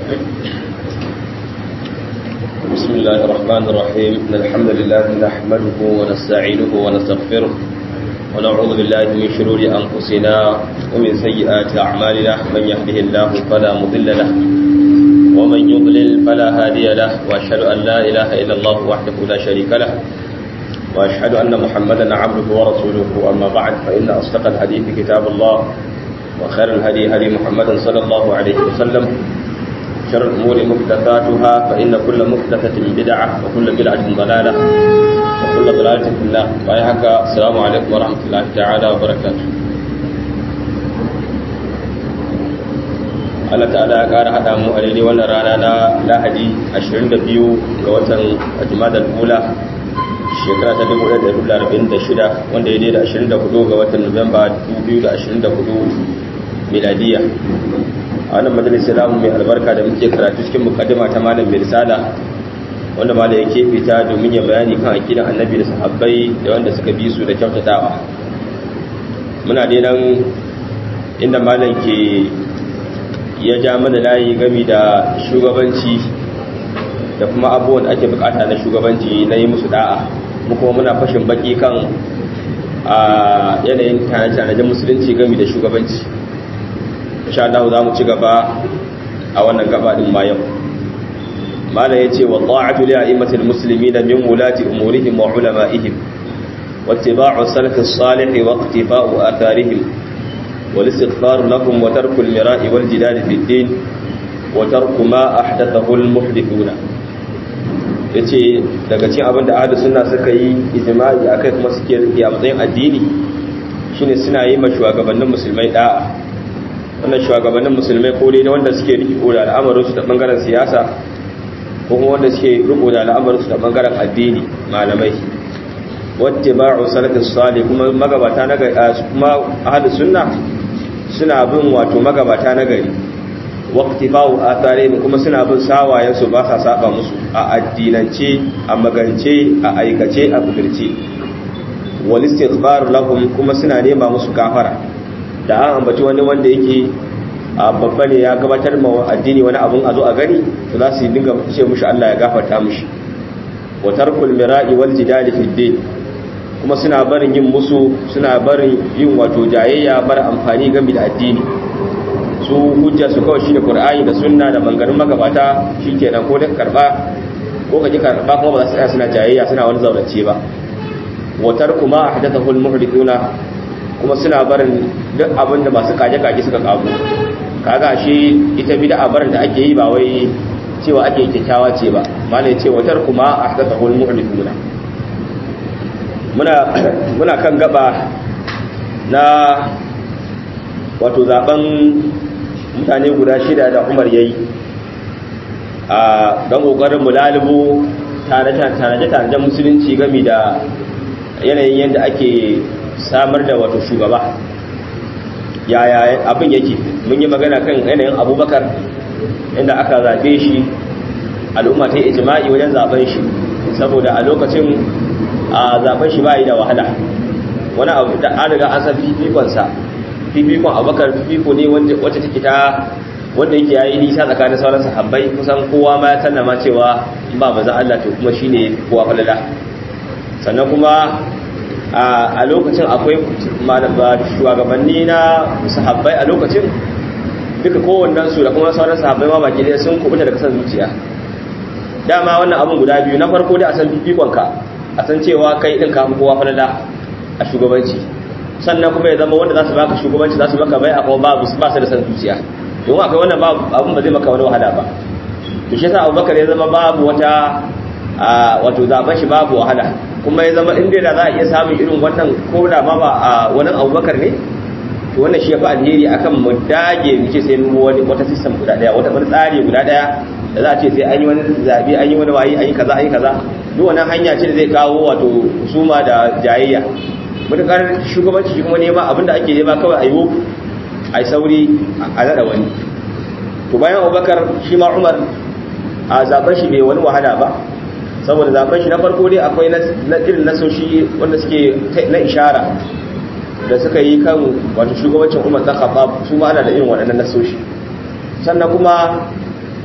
بسم الله الرحمن الرحيم إن الحمد لله نحمده ونستعينه ونستغفره ونعوذ بالله من شرور أنفسنا ومن سيئات أعمالنا من يهده الله فلا مضل له ومن يضلل فلا هادي له وأشهد أن لا إله إلا الله وحده لا شريك له وأشهد أن محمدا عبده ورسوله أما بعد فإن أصدق الحديث كتاب الله وخير الهدي هدي محمد صلى الله عليه وسلم شر الأمور محدثاتها فإن كل محدثة بدعة وكل بدعة ضلالة وكل ضلالة في الله ويحك السلام عليكم ورحمة الله تعالى وبركاته Allah ta'ala ya ƙara haɗa mu a daidai wannan rana na Lahadi 22 ga watan Jumadal Ula shekara ta 1446 wanda ya daidai 24 ga watan Nuwamba 2024 miladiya a wannan majalisa namu mai albarka da muke karatu cikin mukaddima ta malam mai risala wanda malam yake fita domin ya bayani kan akidan annabi da sahabbai da wanda suka bi su da kyautatawa muna dai nan inda malam ke ya ja mana layi gami da shugabanci da kuma abubuwan da ake bukata na shugabanci na yi musu da'a mu kuma muna fashin baki kan a yanayin tanajen musulunci gami da shugabanci insha Allah za mu ci gaba a wannan gaba din ma yau mala yace wa ta'atu li a'immatil muslimin min wulati umurihim wa ulama'ihim wattiba'u salaf as-salih wa iqtifa'u atharihim wal istighfar lahum wa tarku al-mira'i wal jidal fi ad-din wa tarku ma ahdathahu al-muhdithuna yace daga cikin abinda ahlus sunna suka yi ijma'i akai kuma suke rike a matsayin addini shine suna yi ma shugabannin musulmai da'a wannan shugabannin musulmai ko dai wanda suke riko da al'amarinsu da bangaren siyasa ko kuma wanda suke riko da al'amarinsu da bangaren addini malamai wattiba'u salafis salih kuma magabata na gari kuma ahlus sunna suna bin wato magabata na gari waqtifa'u atharihim kuma suna bin sawayen su ba sa saba musu a addinance a magance a aikace a kudurce wal istighfar lahum kuma suna nema musu gafara da an ambaci wani wanda yake babba ne ya gabatar ma addini wani abun a zo a gani to za su yi dinga ce mushi Allah ya gafarta mushi wa tarkul mira'i wal jidali fi din kuma suna barin yin musu suna barin yin wato jayayya bar amfani game da addini su hujja su kawai shine qur'ani da sunna da mangarin magabata shikenan ko da karba ko kaji karba kuma ba za su tsaya suna jayayya suna wani zaurace ba wa tarku ma ahdathahu al muhdithuna kuma suna barin duk abin da masu kaje-kaje suka kago kaga shi ita bid'a barin da ake yi ba wai cewa ake kyakkyawa ce ba malai ce watar kuma ahdathul mu'minuna muna muna kan gaba na wato zaben mutane guda shida da Umar yayi a dan kokarin mulalibu tare tare tare musulunci game da yanayin yadda ake samar da wato shugaba yaya abin yake mun yi magana kan yanayin abubakar inda aka zaɓe shi al'umma ta yi ijima'i wajen zaɓen shi saboda a lokacin a zaɓen shi ba yi da wahala wani abu da an riga an san fifikonsa fifikon abubakar fifiko ne wacce take ta wanda yake yayi nisa tsakanin sauran sahabbai kusan kowa ma ya sallama cewa ba maza Allah to kuma shine kowa falala sannan kuma a lokacin akwai shugabanni na sahabbai a lokacin duka kowannen su da kuma sauran sahabbai ma baki dai sun kubuta daga san zuciya dama wannan abun guda biyu na farko dai a san fifikonka a san cewa kai din ka kowa falala a shugabanci sannan kuma ya zama wanda za su baka shugabanci za su maka bai a kuma ba su da san zuciya don akwai wannan abun ba zai maka wani wahala ba to shi yasa abubakar ya zama babu wata wato zaben shi babu wahala kuma ya zama inda da za a iya samun irin wannan ko da ma ba a wani abubakar ne to wannan shi ya fi alheri akan mu dage mu ce sai mu wani wata system guda daya wata wani tsari guda daya da za a ce sai an yi wani zabi an yi wani wayi an yi kaza an yi kaza duk wannan hanya ce da zai kawo wato husuma da jayayya mutakar shugabanci shi kuma nema abinda ake nema kawai a yi a yi sauri a nada wani to bayan abubakar shi ma umar a zaben shi bai wani wahala ba saboda zaben shi na farko dai akwai na irin nasoshi wanda suke na ishara da suka yi kan wato shugabancin umar ta khattab su ma ana da irin waɗannan nasoshi sannan kuma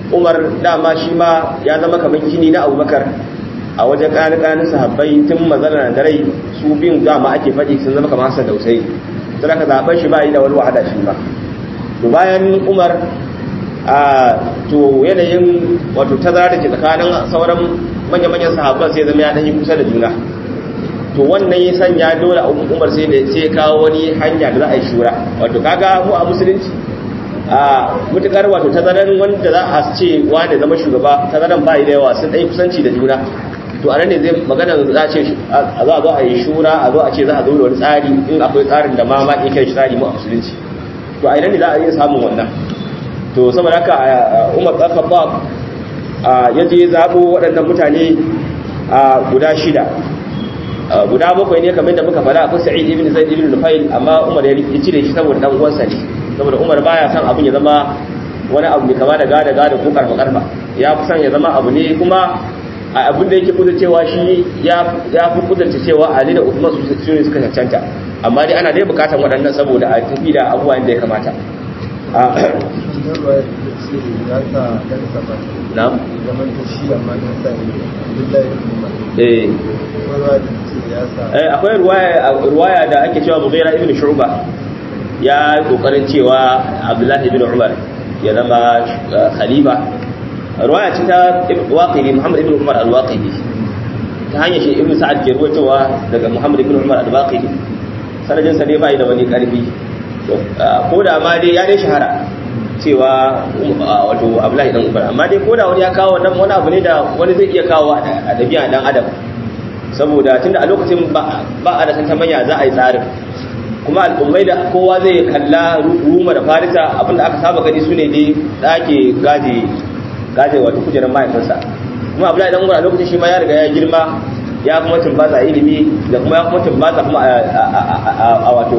umar dama shi ma ya zama kamar kini na abubakar a wajen ƙananan sahabbai tun mazana da rai su biyun dama ake faɗi sun zama kamar hassan da usai sai aka zaɓen shi ba yi da wani wahala shi ba to bayan umar a to yanayin wato tazara da ke tsakanin sauran manya-manyan sahabban sai zama ya ɗanyi kusa da juna to wannan ya sanya dole umar sai da sai kawo wani hanya da za a yi shura wato kaga mu a musulunci a mutukar wato tazaran wanda za a ce wani zama shugaba tazaran ba da yawa sun ɗai kusanci da juna to a nan ne zai magana za a ce a zo a zo a yi shura a zo a ce za a zo da wani tsari in akwai tsarin da ma ma iya kai tsari mu a musulunci to a nan ne za a iya samun wannan to saboda haka umar ɗan khattab ya je zaɓo waɗannan mutane guda shida guda bakwai ne kamar da muka fara akwai sa'id ibn zaid ibn nufail amma umar ya cire shi saboda dan uwansa ne saboda umar baya son abin ya zama wani abu ne kama da gada gada ko karfa karfa ya fi son ya zama abu ne kuma abin da yake kudu cewa shi ya fi kudurta cewa ali da usman su su ne suka cancanta amma dai ana dai bukatan waɗannan saboda a tafi da abubuwa inda ya kamata na'am eh akwai ruwaya da ake cewa Mughira ibn Shu'ba ya kokarin cewa Abdullah ibn Umar ya zama khalifa ruwaya ce ta Waqidi Muhammad ibn Umar al-Waqidi ta hanyar shi ibn Sa'ad ke ruwaitowa daga Muhammad ibn Umar al-Waqidi sanadin sa ne bai da wani karfi ko da ma dai ya dai shahara cewa wato Abdullah ibn Umar amma dai ko da wani ya kawo wannan wani abu ne da wani zai iya kawo a dabi'a dan adam saboda tunda a lokacin ba a da santa manya za a yi tsarin kuma al'ummai da kowa zai kalla ruma da farisa abinda aka saba gani su ne dai da ake gaje gaje wato kujerar mahaifinsa kuma abu idan a lokacin shi ma ya riga ya girma ya kuma tumbatsa ilimi da kuma ya kuma tumbatsa kuma a wato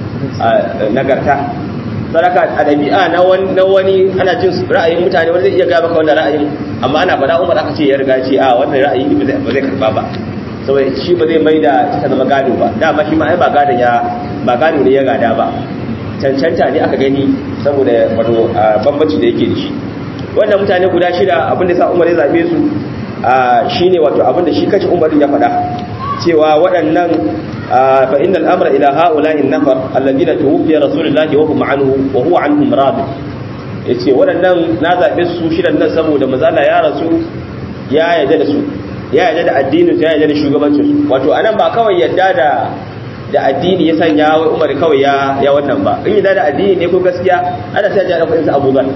nagarta sadaka a ɗabi'a na wani ana jin ra'ayin mutane wani zai iya gaba ka wannan ra'ayin amma ana faɗa umar aka ce ya riga ce a wannan ra'ayi ba zai karba ba saboda shi ba zai mai da ta zama gado ba dama shi ma ai ba gadon ya ba gado ne ya gada ba cancanta ne aka gani saboda wato bambanci da yake da shi wannan mutane guda shida abinda sa umar ya zabe su shine wato abinda shi kace umar ya faɗa cewa waɗannan fa innal amra ila haula'i an-nafar alladhina tuwfiya rasulullahi wa hum anhu wa huwa anhum rad yace waɗannan na zabe su shidan nan saboda mazala ya rasu ya yarda da su ya yarda da addinin ya yarda da shugabancin su wato anan ba kawai yarda da da addini ya sanya wai Umar kawai ya ya wannan ba in yarda da addini ne ko gaskiya ana sai ya da kudin Abu Dhar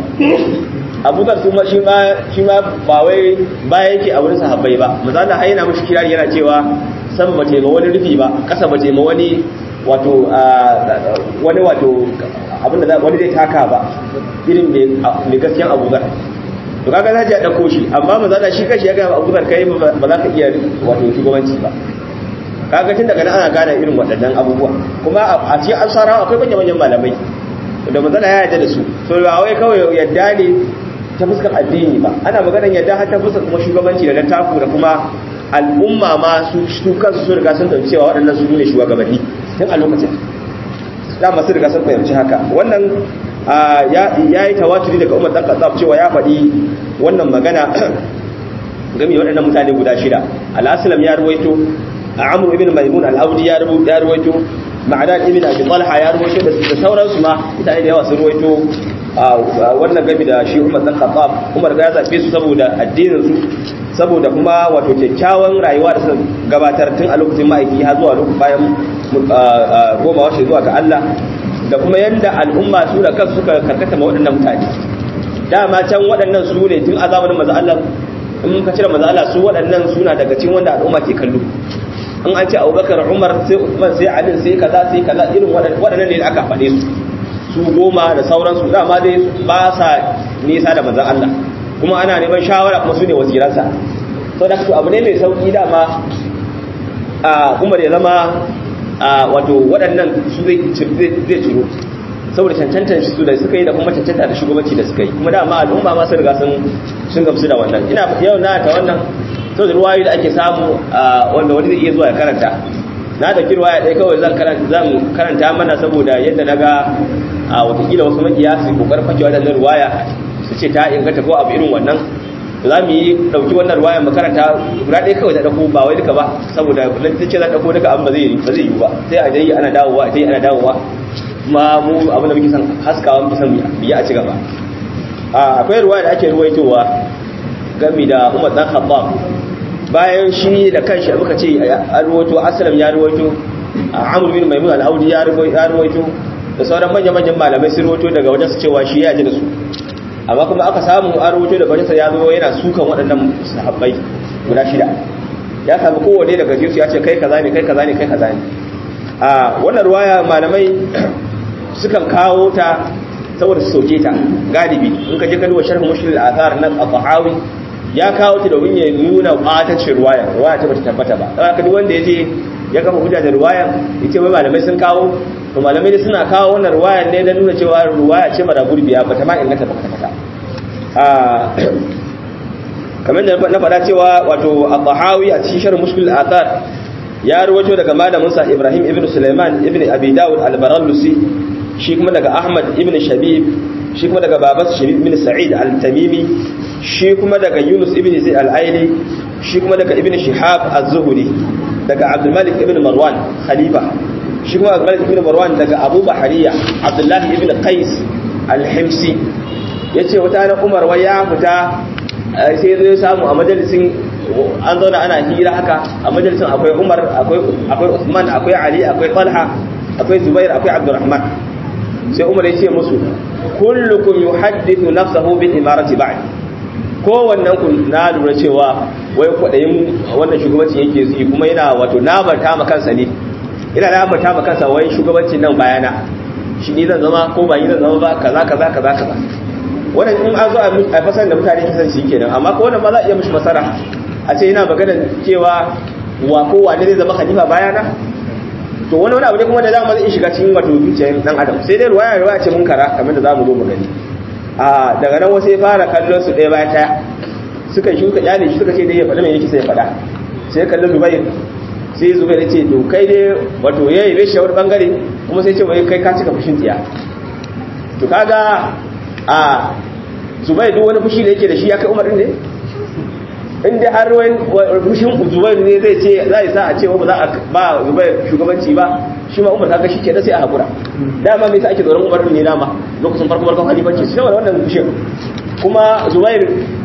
Abu Dhar kuma shi ma shi ma ba wai ba yake a wurin sahabbai ba misali har yana mushi kirari yana cewa sama bace ma wani rufi ba kasa bace ma wani wato wani wato abinda wani zai taka ba irin mai gaskiyan Abu Dhar to kaga za a dauko shi amma maza da shi kashi ya ga Abu Dhar kai ba za ka iya wato shugabanci ba kaga tun daga nan ana gane irin waɗannan abubuwa kuma a cikin ansara akwai manyan manyan malamai da maza ya yarda da su so ba wai kawai yadda ne ta fuskar addini ba ana maganar yadda har ta fuskar kuma shugabanci da taku da kuma al'umma ma su su kansu su riga sun dauki cewa waɗannan su ne shugabanni tun a lokacin dama su riga sun fahimci haka wannan ya yi tawaturi daga umar dan katsaf cewa ya faɗi wannan magana game waɗannan mutane guda shida al'asilam ya ruwaito a amur ibn maimun al'audi ya ruwaito ma'ana ibn abi talha ya ruwaito da sauransu ma mutane da yawa sun ruwaito wannan game da shi umar dan katsaf umar ga ya zaɓe su saboda addinin su saboda kuma wato kyakkyawan rayuwa da suka gabatar tun a lokacin ma'aiki har zuwa lokacin bayan goma washe zuwa ga Allah da kuma yadda al'umma su da kansu suka karkata ma waɗannan mutane dama can waɗannan su ne tun a zamanin maza Allah in ka cire maza Allah su waɗannan suna daga cikin wanda al'umma ke kallo in an ce Abubakar Umar sai Uthman sai Ali sai kaza sai kaza irin waɗannan ne aka faɗe su su goma da sauransu dama dai ba sa nisa da manzon Allah kuma ana neman shawara kuma su ne wasiransa sau da su abu ne mai sauƙi dama a umar ya zama wato waɗannan su zai ciro saboda cancantar su da suka yi da kuma cancanta da shugabanci da suka yi kuma dama al'umma masu riga sun gamsu da wannan ina yau na ta wannan sau da ruwayoyi da ake samu wanda wani zai iya zuwa ya karanta na da ruwaya ɗaya kawai zan karanta mana saboda yadda na ga a watakila wasu makiya su kokarin fakewa da ruwaya su ce ta inganta ko abu irin wannan za mu yi ɗauki wannan ruwayan makaranta guda ɗaya kawai ta ɗauko ba wai duka ba saboda kullum ta ce za ɗauko duka abin ba zai ba zai yi ba sai a dai ana dawowa a dai ana dawowa kuma mu abin da muke son haskawa muke son biya a ci gaba akwai ruwaya da ake ruwaitowa gami da Umar dan Khattab bayan shi da kanshi muka ce an ruwaito Aslam ya ruwaito Amr bin Maimun al-Audi ya ruwaito da sauran manyan-manyan malamai sun ruwaito daga wajen su cewa shi ya ji da su amma kuma aka samu an rubuto da bajinsa ya zo yana sukan waɗannan sahabbai guda shida ya samu kowane daga jinsu ya ce kai kaza ne kai kaza ne kai kaza ne a wannan ruwaya malamai sukan kawo ta saboda su soke ta galibi in ka je ka duba sharh mushkil al-athar na al-tahawi ya kawo ta domin ya nuna ɓatancin ruwaya ruwaya ta bata tabbata ba dan haka duk wanda yaje ya kafa hujja da ruwaya yace wai malamai sun kawo to malamai suna kawo wannan ruwayar ne don nuna cewa ruwaya ce mara gurbiya ba ta ma inganta ba kwata kamar da na faɗa cewa wato al-tahawi a cikin sharh mushkil al-athar ya ruwato daga malamin sa Ibrahim ibn Sulaiman ibn Abi Dawud al-Barallusi shi kuma daga Ahmad ibn Shabib shi kuma daga babansa Shabib ibn Sa'id al-Tamimi shi kuma daga Yunus ibn Zaid al-Aili shi kuma daga ibn Shihab az-Zuhri daga Abdul Malik ibn Marwan khalifa shi kuma Malik ibn Marwan daga Abu Bahariya Abdullahi ibn Qais al-Himsi yace wata na Umar wai ya fita sai zai samu a majalisin an zauna ana hira haka a majalisin akwai Umar akwai akwai Uthman akwai Ali akwai Talha akwai Zubair akwai Abdurrahman sai Umar ya ce musu kullukum yuhaddithu nafsahu bil imarati ba'd kowannen ku na lura cewa wai kwadayin wannan shugabanci yake yi kuma yana wato nabarta ma kansa ne ina da ambata maka kansa wai shugabancin nan bayana shi ni zan zama ko ba ni zan zama ba kaza kaza kaza kaza wannan in an zo a fasar da mutane kisan shi kenan amma ko wannan ma za a iya mishi masara a ce yana magana cewa wa ko wane zai zama khalifa bayana to wani wani abu ne kuma da za mu zai shiga cikin wato zuciyar dan adam sai dai ruwaya ruwaya ce mun kara kamar da za mu zo mu gani a daga nan wasu ya fara kallon su ɗaya bayan ɗaya suka shi suka kyale shi suka ce dai ya faɗi mai yake sai ya faɗa sai kallon Zubair sai zubai da ce to kai dai wato ya yi reshe wani bangare kuma sai ce wai kai ka cika fushin tsiya to kaga a zubai duk wani fushi da yake da shi ya kai umar ne inda har wani fushin zubai ne zai ce za a sa a ce ba za a ba zubai shugabanci ba shi ma umar kaga shi ke da sai a haƙura dama mai sa ake tsoron umar ne dama lokacin farko farkon halifanci shi saboda wannan fushin kuma zubair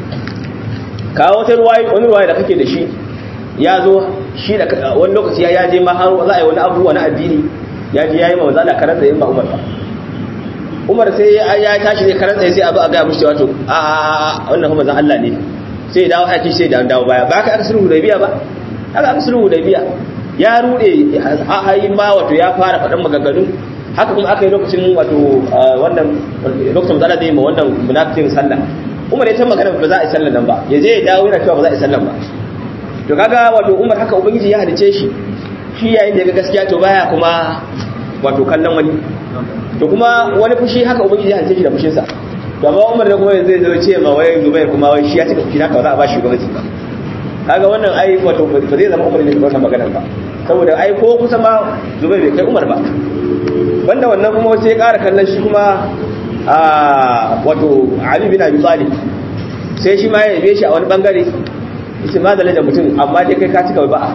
kawo wata ruwayi wani ruwayi da kake da shi ya zo shi da wani lokaci ya je ma har za a yi wani abubuwa na addini ya je ya yi ma mazala karar da yin ba umar ba umar sai ya tashi ne karar da sai abu a gaya mushi cewa to a wannan kuma zan Allah ne sai ya dawo aiki sai da dawo baya ba ka aka sulhu da biya ba aka aka sulhu da biya ya rude a hayin ba wato ya fara faɗan maganganu haka kuma aka yi lokacin wato wannan lokacin mazala zai yi ma wannan munafikin sallah umar ya ta magana ba za a yi sallah nan ba ya je ya dawo yana cewa ba za a yi sallah ba to kaga wato umar haka ubangiji ya halice shi shi yayin da ga gaskiya to baya kuma wato kallon wani to kuma wani fushi haka ubangiji ya halice shi da fushinsa to amma umar da kuma zai zo ce ma wai zubair kuma wai shi ya cika fushi haka ba za a ba shi gwamnati ba kaga wannan ai wato ba zai zama umar ne da wannan maganar ba saboda ai ko kusa ma zubair bai kai umar ba banda wannan kuma sai ya ƙara kallon shi kuma a wato ali bin abi talib sai shi ma ya yabe shi a wani bangare yace ma da mutum amma dai kai ka cika ba'a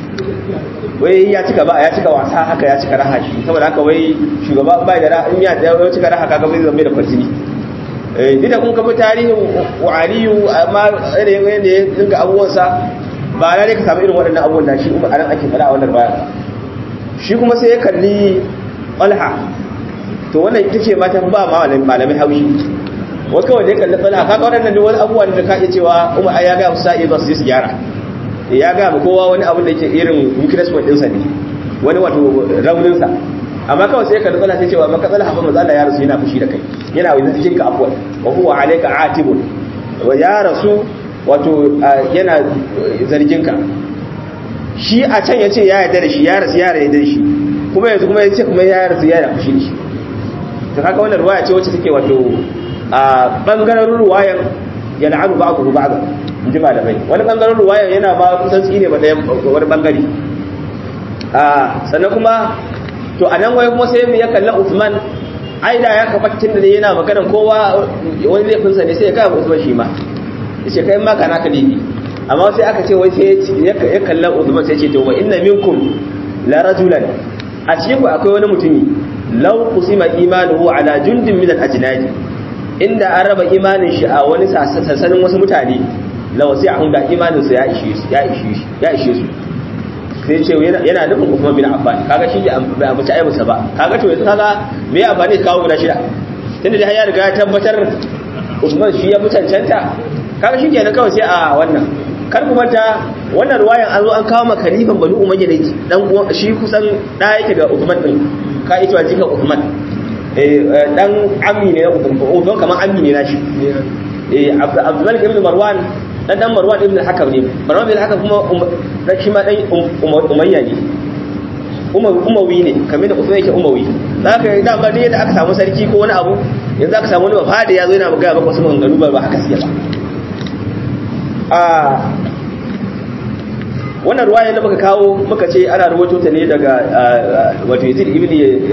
wai ya cika ba'a ya cika wasa haka ya cika raha shi saboda haka wai shugaba ba da raha in ya da ya cika raha kaga bai zama da farjini eh idan kun kafa tarihin wa'aliyu amma irin yanda ya dinga abubuwan sa ba na dai ka samu irin waɗannan abubuwan da shi umar anan ake fara a wannan baya shi kuma sai ya kalli Talha to wannan ita ce mata ba malamai haushi wai kawai da ya kalli tsala kaga waɗannan duk wani abubuwan da ka iya cewa umar ya ga musa iya su su gyara ya ga mu kowa wani abu da yake irin weakness point ɗinsa ne wani wato raunin sa amma kawai sai ka kalli tsala sai cewa maka tsala hafa maza ya rasu yana fushi da kai yana wani cikin ka afwan wa huwa alayka atibun wa ya rasu wato yana zargin ka shi a can ya ce ya yarda da shi ya rasu ya yarda da shi kuma yanzu kuma ya ce kuma ya rasu ya fushi da shi to kaga wannan ruwaya ce wacce take wato a bangaren ruwayan ya la'anu ba ku ba ga inji malamai wani bangaren ruwayan yana ba kusan tsine ba ɗayan wani bangare a sannan kuma to a nan wai kuma sai mu ya kalla Uthman ai da ya kafatin da yana magana kowa wani laifinsa ne sai ya gaya Usman shi ma yace kai ma kana ka laifi amma sai aka ce wai sai ya kalla Usman sai ce to wa inna minkum la rajulan a cikin ku akwai wani mutumi law qusima imanuhu ala jundin min al-ajnad inda an raba imanin shi a wani sassanin wasu mutane la wasi a da imanin sa ya ishe su ya ishe su ya ishe su sai ce yana nufin Uthman bin Affan kaga shi bai abuci aibinsa ba kaga to yanzu kaga me ya amfani kawo guda shida tunda dai ya riga ya tabbatar Uthman shi ya mutancanta kaga shi kenan kawai sai a wannan kar ku manta wannan ruwayan an zo an kawo maka khalifan Banu Umayya da dan uwan shi kusan da yake ga Uthman din ka ita jikan Uthman eh dan ammi ne na Uthman Uthman kaman ammi ne na shi eh Abdul Malik ibn Marwan dan dan Marwan ibn al-Hakam ne Marwan ibn al-Hakam kuma dan shi ma dan Umayya ne Umawi ne kamar da Uthman yake Umawi zaka da ba ne da aka samu sarki ko wani abu yanzu aka samu wani bafada ya zo yana magana maka wasu maganganu ba haka suke ba a wannan ruwaya da muka kawo muka ce ana rubuto ta ne daga wato Yazid ibn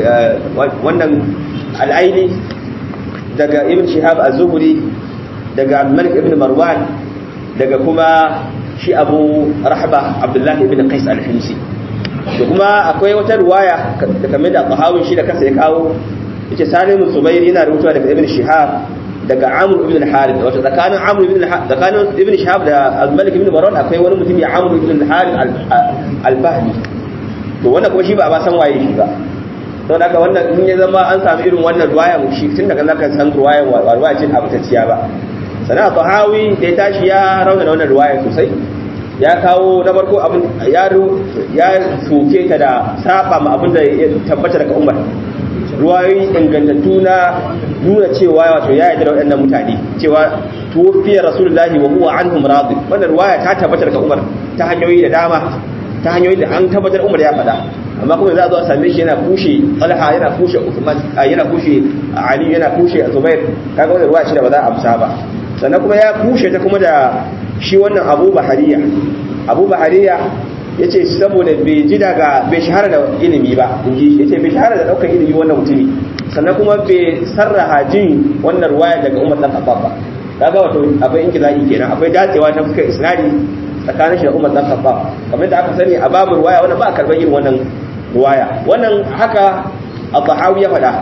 wannan al-Aini daga Ibn Shihab az-Zuhri daga Malik ibn Marwan daga kuma shi Abu Rahba Abdullah ibn Qais al-Himsi da kuma akwai wata ruwaya da kamar da Tahawun shi da kansa ya kawo yace Salim Zubair yana rubutuwa daga Ibn Shihab daga Amr ibn al-Harith wato tsakanin Amr ibn tsakanin Ibn Shihab da Al-Malik ibn Marwan akwai wani mutum ya Amr ibn al-Harith al-Bahmi to wannan kuma shi ba ba san waye shi ba to daga wannan in ya zama an samu irin wannan ruwaya shi tun daga zaka san ruwaya wa ruwaya ce abutacciya ba sana Tahawi da ya tashi ya rauna wannan ruwaya sosai ya kawo na farko abin ya ya soke ta da saba ma abin da ya tabbata daga Umar ruwayoyi ingantattu na nuna cewa wato ya yarda da waɗannan mutane cewa tuwafiyar rasulullahi wa huwa anhum radi wannan ruwaya ta tabbatar ga Umar ta hanyoyi da dama ta hanyoyi da an tabbatar Umar ya faɗa amma kuma za a zo a same shi yana kushe Talha yana kushe Uthman yana kushe Ali yana kushe Zubair kaga wannan ruwaya ce da ba za a amsa ba sannan kuma ya kushe ta kuma da shi wannan Abu Bahariya Abu Bahariya ya ce saboda bai ji daga bai shahara da ilimi ba inji ya ce bai shahara da ɗaukar ilimi wannan mutumi sannan kuma bai sarraha jin wannan ruwaya daga umar ɗan khattab ba kaga wato akwai inkila'i kenan akwai dacewa ta fuskar isnadi tsakanin shi da umar ɗan khattab kamar da aka sani a babu ruwaya wannan ba a karɓar irin wannan ruwaya wannan haka al-tahawi ya faɗa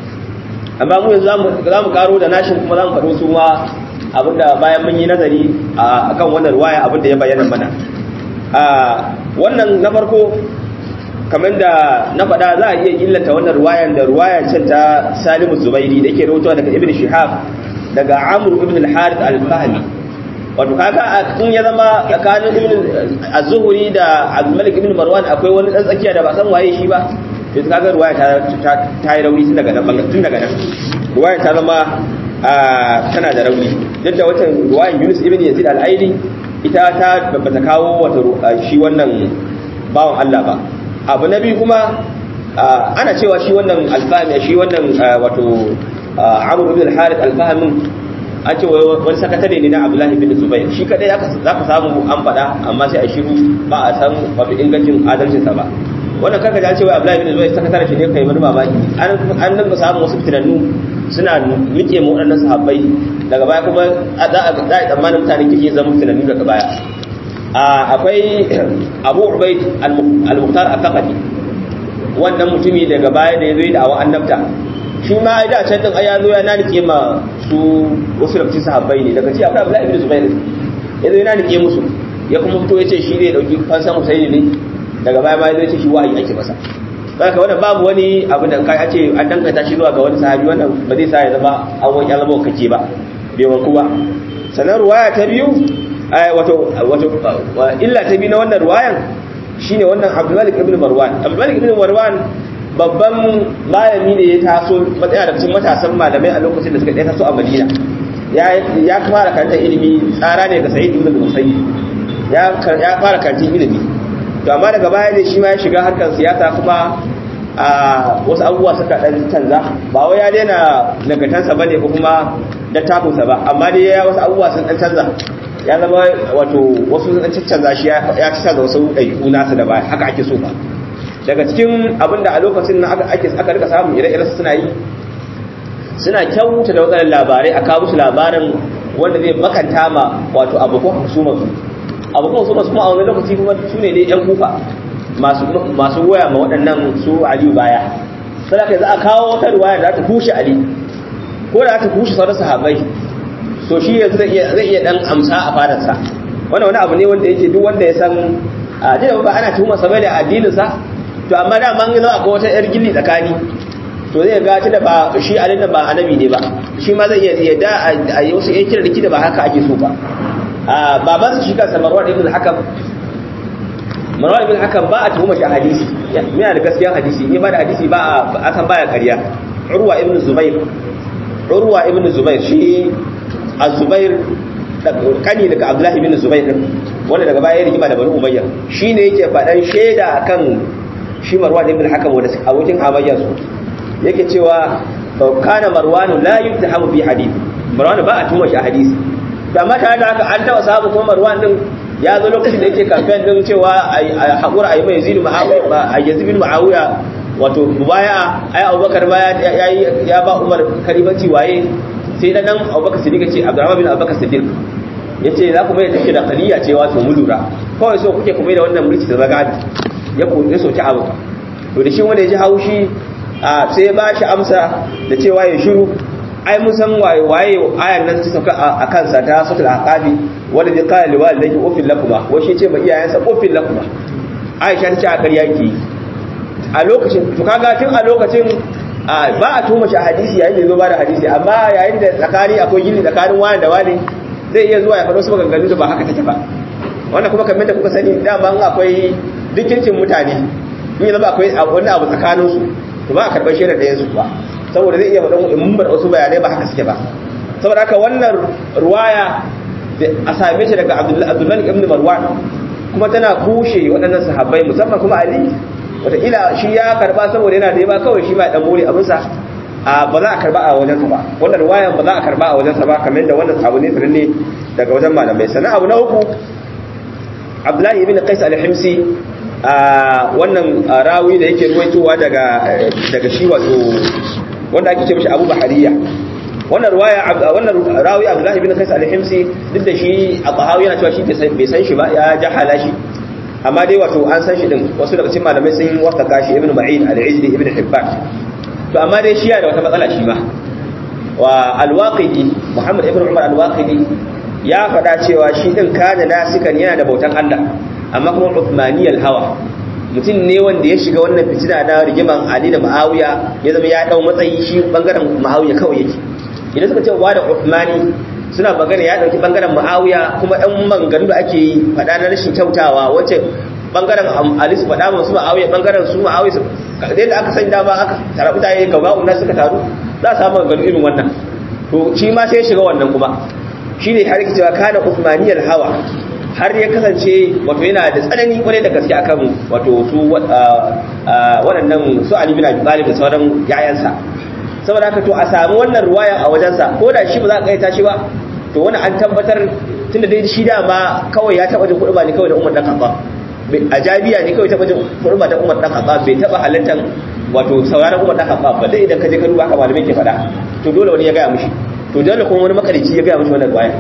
amma mu yanzu za mu karo da nashin kuma za mu faɗo su ma abinda bayan mun yi nazari a kan wannan ruwaya abinda ya bayyana mana wannan na farko kamar da na faɗa za a iya illata wannan ruwayan da ruwayan can ta salimu zubairi da ke rahoto daga ibn shihab daga amru ibn al-harith al-fahmi wato kaga in ya zama tsakanin ibn az-zuhri da abdulmalik ibn marwan akwai wani dan tsakiya da ba san waye shi ba to kaga ruwaya ta ta yi rauni tun daga nan tun daga nan ruwaya ta zama tana da rauni duk da wata ruwayan yunus ibn yazid al-aili ita ta bata kawo wata shi wannan bawan Allah ba abu na biyu kuma ana cewa shi wannan alfahmi shi wannan wato amur ibn al-harith alfahmin an ce wani sakatare ne na abdullahi bin zubair shi kadai za ka samu an faɗa amma sai a shiru ba a san wato ingancin adalcinsa ba wannan karka ji an ce wai abdullahi bin zubair sakatare shi ne kai wani mamaki an nan ka samu wasu fitinannu suna nike mu waɗannan sahabbai daga baya kuma za a yi tsammanin mutanen kirki zama fitinannu daga baya akwai abu ubaid al-muqtar al-thaqafi wannan mutumi daga baya da ya zo da awa annabta shi ma ai da can din ai ya zo ya nanike ma su wasu da sahabbai ne daga ci akwai abdullahi ibn zubair ya zo ya nanike musu ya kuma fito ya ce shi zai dauki fansan husaini ne daga baya ma ya zo ya ce shi wahayi ake masa saka wannan babu wani abu da kai a ce an danganta shi zuwa ga wani sahabi wannan ba zai sa ya zama an wani ya zama kake ba bai wanku ba sannan ruwaya ta biyu wato wato illa ta biyu na wannan ruwayan shine wannan Abdulmalik ibn Marwan Abdulmalik ibn Marwan babban malami ne ya taso matsaya da cikin matasan malamai a lokacin da suka ɗaya taso a Madina ya ya fara karantar ilimi tsara ne ga Sa'id ibn Musayyib ya ya fara karantar ilimi to amma daga baya ne shi ma ya shiga harkar siyasa kuma a wasu abubuwa suka dan canza ba wai ya daina nagartansa bane ko kuma dattafinsa ba amma dai ya wasu abubuwa sun dan canza ya zama wato wasu sun canza shi ya ci da wasu ɗaiɗu nasu da ba haka ake so ba daga cikin abin da a lokacin na aka aka rika samu ire-iren suna yi suna kyauta da wadannan labarai a kawo musu labarin wanda zai makanta ma wato abokan husumar su abokan husumar su kuma a wani lokaci kuma su ne dai yan kufa masu masu goya ma waɗannan su aliyu baya sai ka za a kawo wata riwaya da za ta kushe ali ko da ta kushe sauran sahabbai so shi yanzu zai iya zai iya dan amsa a fadarsa wannan wani abu ne wanda yake duk wanda ya san a da ba ana tuhuma sa da addinin sa to amma da man zo akwai wata yar gilli tsakani to zai ga ta da ba shi alin da ba annabi ne ba shi ma zai iya yadda a yi wasu yan kira da kida ba haka ake so ba a baban shi kansa Marwan ibn Hakam Marwan ibn Hakam ba a tuhuma shi a hadisi yana da gaskiyar hadisi ne ba da hadisi ba a san baya ƙarya Urwa ibn Zubair Urwa ibn Zubair shi Az-Zubair kani daga Abdullahi ibn Zubair wanda daga baya ya rigima da Bani Umayya shine yake faɗan shaida akan shi Marwan ibn Hakam wanda abokin hamayya su yake cewa fa kana Marwan la yutahamu fi hadith Marwan ba a tuma shi a hadisi to amma tare da haka an taɓa samu kuma Marwan din ya zo lokacin da yake kamfen din cewa a haƙura a yi mai zidu a yanzu bin ma'awiya wato baya ai abubakar baya ya ba umar karibanci waye sai da nan abubakar siddiq ce abdurrahman bin abubakar siddiq ya ce za ku mai take da kaliya ce wato mu lura kawai so kuke kuma da wannan mulki da zagadi ya ya soki abu to da shi wanda ya ji haushi sai ya ba shi amsa da cewa ya shiru ai mun san waye waye ayan nan ta sauka a kansa ta suratul aqabi wanda bi qala li walidayki ufil lakuma wa shi ce ma iyayensa ufil lakuma aisha ta ce a ƙarya ki a lokacin to kaga tun a lokacin ba a tuma shi a hadisi yayin da ya zo ba da hadisi amma yayin da tsakani akwai gini tsakanin wani da wani zai iya zuwa ya faɗo su maganganu da ba haka take ba wannan kuma kamar da kuka sani dama akwai dukkancin mutane in zama akwai wani abu tsakaninsu to ba a karɓar shaidar da yansu ba saboda zai iya faɗin in bar wasu bayanai ba haka suke ba saboda haka wannan ruwaya a same shi daga abdullahi ibn marwan kuma tana kushe waɗannan sahabbai musamman kuma ali wataƙila shi ya karba saboda yana da yaba kawai shi ma ɗan more abinsa a ba za a karba a wajensa ba wannan ruwayan ba za a karba a wajensa ba kamar da wannan abu ne sananne daga wajen malamai sannan abu na uku abdullahi ibn qais al-himsi wannan rawi da yake ruwaitowa daga daga shi wato wanda ake ce mishi Abu Bahariya wannan ruwaya wannan rawi Abdullah ibn Qais al-Himsi duk da shi Abahawi yana cewa shi bai san shi ba ya jahala shi amma dai wato an san shi din wasu daga cikin malamai sun wasaka shi Ibn Ma'in al-Ijli Ibn Hibban to amma dai shi yana da wata matsala shi ma wa al-Waqidi Muhammad ibn Umar al-Waqidi ya faɗa cewa shi din kana nasikan yana da bautan Allah amma kuma Uthmaniyal hawa mutum ne wanda ya shiga wannan fitina na rigiman Ali da Muawiya ya zama ya dau matsayi shi bangaren Muawiya kawai yake idan suka ce wa da Uthmani suna magana ya dauki bangaren Muawiya kuma ɗan manganu da ake yi faɗa na rashin kyautawa wacce bangaren Ali su faɗa masu Muawiya bangaren su Muawiya kadai da aka san dama aka tara mutane gaba unna suka taru za a samu maganganu irin wannan to shi ma sai ya shiga wannan kuma shine har yake cewa kana Uthmaniyal hawa har ya kasance wato yana da tsanani kwarai da gaske akan wato su waɗannan su Ali bin Abi Talib da sauran yayansa saboda haka to a samu wannan ruwaya a wajensa ko da shi ba za a kaita shi ba to wani an tabbatar tunda dai shi dama kawai ya taba jin kuɗi ne kawai da Umar dan Khattab a jabiya ne kawai taba jin kuɗi da Umar dan Khattab bai taba halartar wato sauraron Umar dan Khattab ba dai idan ka je ka duba haka malamai ke faɗa to dole wani ya gaya mishi to dole kuma wani makarici ya gaya mishi wannan ruwaya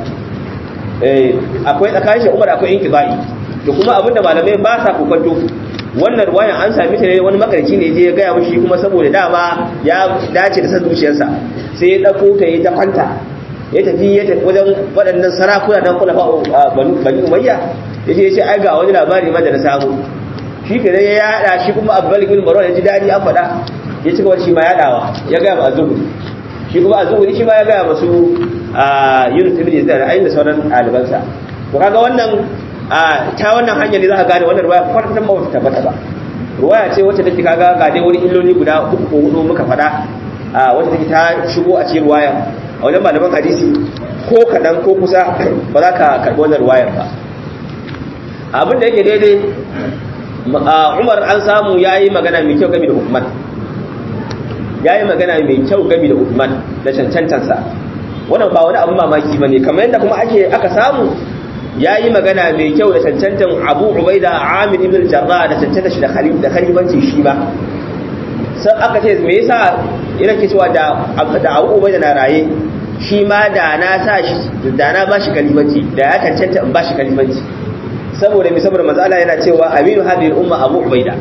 akwai tsakanin shi umar akwai inkibai to kuma abinda malamai ba sa kokonto wannan ruwayan an sami ta ne wani makarci ne je ya gaya mishi kuma saboda dama ya dace da san zuciyarsa sai ya dauko ta yi ta kwanta ya tafi ya tafi wajen waɗannan sarakuna dan kula bani umayya ya ce ya ce ai ga wani labari ma da na samu shi ke ya yada shi kuma abu bin marwan ya ji daɗi an faɗa ya ci gaba shi ma yaɗawa ya gaya ma azubu shi kuma azubu shi ma ya gaya masu a yunus ibn yazid da ayin da sauran ɗalibansa to kaga wannan ta wannan hanyar ne za ka gane wannan ruwaya kwatan ba wata tabbata ba ruwaya ce wacce take kaga ga dai wani illoli guda uku ko hudu muka faɗa wacce take ta shigo a cikin ruwaya a wajen malaman hadisi ko kaɗan ko kusa ba za ka karɓi wannan ruwayar ba abin da yake daidai umar an samu ya yi magana mai kyau game da hukuman ya yi magana mai kyau game da hukuman da cancantansa wannan ba wani abin mamaki ba ne kamar yadda kuma ake aka samu ya yi magana mai kyau da cancantan abu ubaida amir ibn jarra da cancanta shi da khalifanci shi ba sai aka ce me yasa yana ke cewa da da Abu Ubaida na raye shi ma da na sa shi da na bashi kalimanci da ya cancanta in bashi kalimanci saboda mi saboda manzo Allah yana cewa aminu hadhihi al-umma Abu Ubaida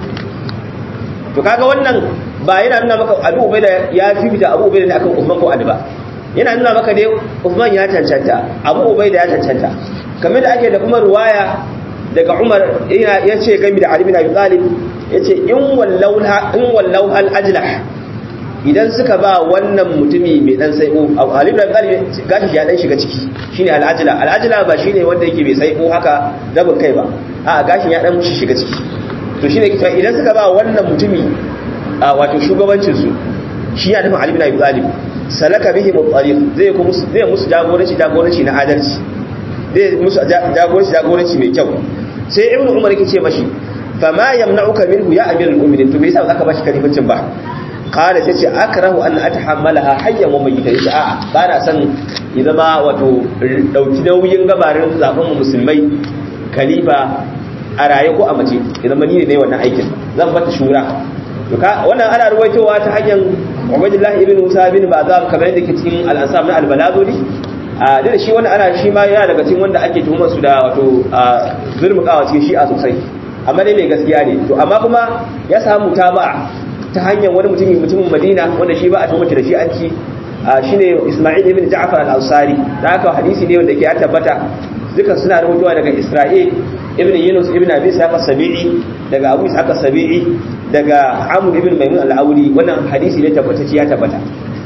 to kaga wannan ba yana nuna maka Abu Ubaida ya fifita Abu Ubaida ne akan Uthman ko Ali ba yana nuna maka dai Uthman ya cancanta Abu Ubaida ya cancanta kamar da ake da kuma ruwaya daga Umar yana yace gami da Ali bin Abi Talib yace in wallau in wallau al ajlah idan suka ba wannan mutumi mai dan sai'o Ali bin Abi Talib gashi ya dan shiga ciki shine al ajla al ajla ba shine wanda yake mai sai'o haka rabin kai ba a gashin ya dan mushi shiga ciki to shine kita idan suka ba wannan mutumi wato shugabancin su shi ya nufin Ali bin Abi Talib salaka bihi mutariq zai ku musu zai musu jagoranci jagoranci na adalci zai musu jagoranci jagoranci mai kyau sai ibnu umar yake ce mashi fama yamna'uka minhu ya amirul mu'minin to me yasa zaka bashi kalimancin ba qala sai ce akrahu an atahammalaha hayyan wa mayyitan yace a'a ba na san ya zama wato dauki nauyin gabarin zaben mu musulmai khalifa a raye ko a mace ya zama ni ne wannan aikin zan bata shura to ka wannan ana ruwaitowa ta hanyar Ubaydullah ibn Musa ibn Bazam kamar yadda ke cikin al-Ansab na al-Baladuri a da shi wannan ana shi ma yana daga cikin wanda ake tuhumar su da wato zurmukawa cikin shi'a sosai amma dai mai gaskiya ne to amma kuma ya samu taba ta hanyar wani mutumin mutumin Madina wanda shi ba a tuhumar da shi an ci shine Isma'il ibn Ja'far al-Ansari da haka hadisi ne wanda ke ya tabbata dukan suna rubutuwa daga Isra'il ibn Yunus ibn Abi Sa'id as-Sabi'i daga Abu Sa'id as-Sabi'i daga Amr ibn Maimun al-Awli wannan hadisi ne tabbata ya tabbata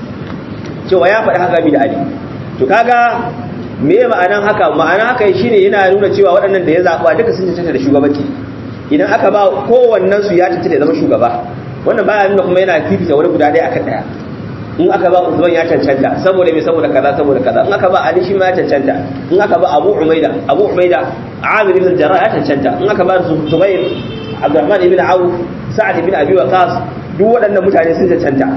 cewa ya faɗi haka bi da Ali to kaga me ma'anan haka ma'ana haka shine yana nuna cewa waɗannan da ya zaba duka sun cancanta da shugabanci idan aka ba kowannen su ya cancanta da zama shugaba wannan baya nuna kuma yana fifita wani guda ɗaya akan ɗaya in aka ba Usman ya cancanta saboda me saboda kaza saboda kaza in aka ba Ali shi ma ya cancanta in aka ba Abu Umaida Abu Umaida Amir ibn Jarrah ya cancanta in aka ba Zubair Abdurrahman ibn Auf Sa'ad ibn Abi Waqqas duk waɗannan mutane sun cancanta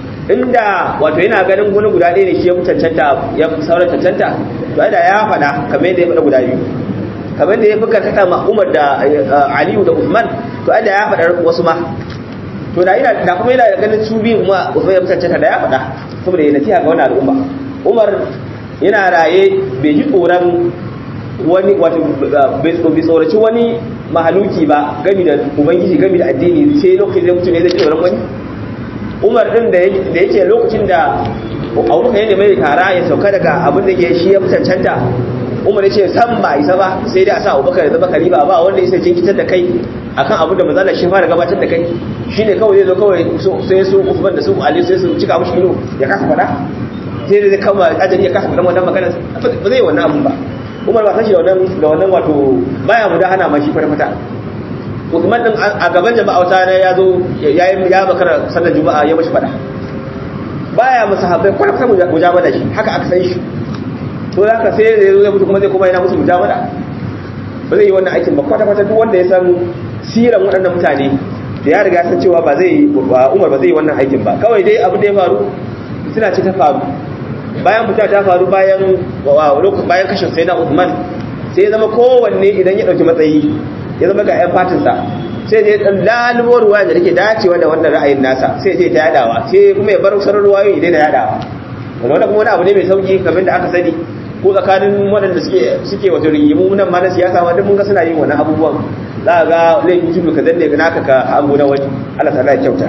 inda wato yana ganin wani guda ɗaya ne shi ya fi cancanta ya fi sauran cancanta to da ya faɗa kamar yadda ya faɗa guda biyu kamar da ya fi karkata ma Umar da Aliyu da Uthman to da ya faɗa wasu ma to da ina da kuma yana ganin su biyu kuma Uthman ya fi cancanta da ya faɗa saboda yana nasiha ga wannan al'umma Umar yana raye bai ji tsoron wani wato bai tsoraci wani mahaluki ba gami da ubangiji gami da addini sai lokacin da mutum ne zai tsoron wani umar din da yake lokacin da abubakar yadda mai kara ya sauka daga abin da ke shi ya fi cancanta umar ya ce san ba isa ba sai dai a sa abubakar ya zama kaliba ba wanda ya sai jinkitar da kai akan abin da manzala shi fara gabatar da kai shi ne kawai zai zo kawai sai su usman da su ali sai su cika mushi ido ya kasa faɗa sai dai kama ajali ya kasa faɗa wannan magana ba zai wannan abin ba umar ba san shi da wannan wato baya mu da hana ma shi fata Usman din a gaban jama'a wata ne ya zo ya yi ya bakar sallar juma'a ya mashi fada baya musu habai kwata kwata mujamala shi haka aka san shi to haka sai ya zo ya mutu kuma zai kuma yana musu mujamala ba zai yi wannan aikin ba kwata kwata duk wanda ya san siran waɗannan mutane da ya riga san cewa ba zai Umar ba zai yi wannan aikin ba kawai dai abu da ya faru suna ce ta faru bayan fita ta faru bayan bayan kashin sai na Uthman sai ya zama kowanne idan ya ɗauki matsayi ya zama ga 'yan fatinsa sai je ɗan lalubo ruwa da take dacewa da wannan ra'ayin nasa sai je ta yadawa sai kuma ya bar sauran ruwayoyi dai da yadawa wanda kuma wani abu ne mai sauki kamar da aka sani ko tsakanin waɗanda suke suke wato rigimu nan ma na siyasa ma duk mun ga suna yin wannan abubuwan za ga laifin tudu ka danne ga naka ka hango na wani Allah ta'ala ya kyauta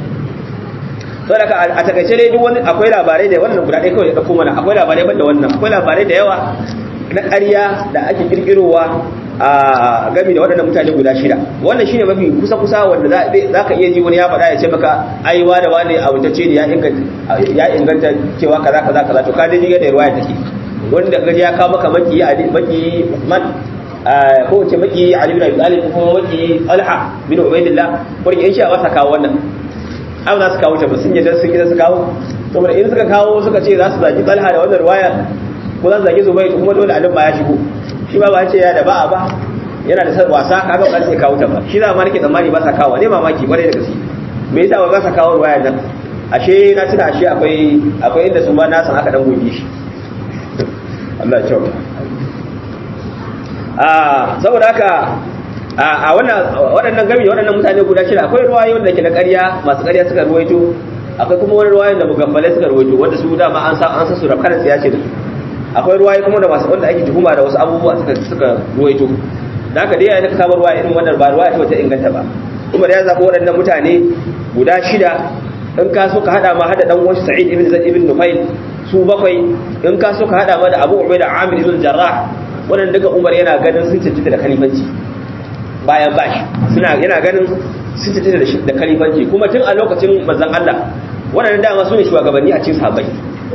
to da a takaice dai duk wani akwai labarai da wannan guda ɗaya kawai ya ɗauko mana akwai labarai ban da wannan akwai labarai da yawa na ƙarya da ake kirkirowa a gami da waɗannan mutane guda shida wannan shine mafi kusa-kusa wanda za ka iya ji wani ya faɗa ya ce maka aiwa da wani abutacce ne ya inganta cewa kaza kaza kaza to ka dai da ruwaya take wanda gaji ya kawo maka maki maki man ko ce maki Ali bin Abi Talib ko kuma maki Talha bin Ubaydillah ko in sha ba sa kawo wannan ai za su kawo ta ba sun yadda sun gida su kawo saboda in suka kawo suka ce za su zaki Talha da wannan ruwaya ko za su zaki Zubayr kuma dole alim ba ya shigo shi ba ba ce ya da ba a ba yana da wasa kaga ba sai kawo ta ba shi za ma nake tsammani ba sa kawo ne mamaki bare da gaske me yasa ba sa kawo ruwaya nan ashe na tuna ashe akwai akwai inda su ma na san aka dan goge shi Allah ya kyauta a saboda haka a wannan waɗannan gami waɗannan mutane guda shida akwai ruwayoyin da ke na ƙarya masu ƙarya suka ruwaito akwai kuma wani ruwayoyin da mugaffalai suka ruwaito wanda su dama an sa an sa su da kanan tsiya ce da su akwai ruwaye kuma da masu wanda ake tuhuma da wasu abubuwa suka suka ruwaito da haka dai yayin da ka samu ruwaya irin wannan ba ruwaya ce wata inganta ba Umar ya zaɓi waɗannan mutane guda shida in ka so ka hada ma hada dan uwan Sa'id ibn Zaid ibn Nufail su bakwai in ka so ka hada ma da Abu Ubaida Amir ibn Jarrah wannan duka Umar yana ganin sun cancanta da kalifanci bayan bashi suna yana ganin sun cancanta da da kalifanci kuma tun a lokacin manzon Allah wannan dama su ne shugabanni a cikin sahabbai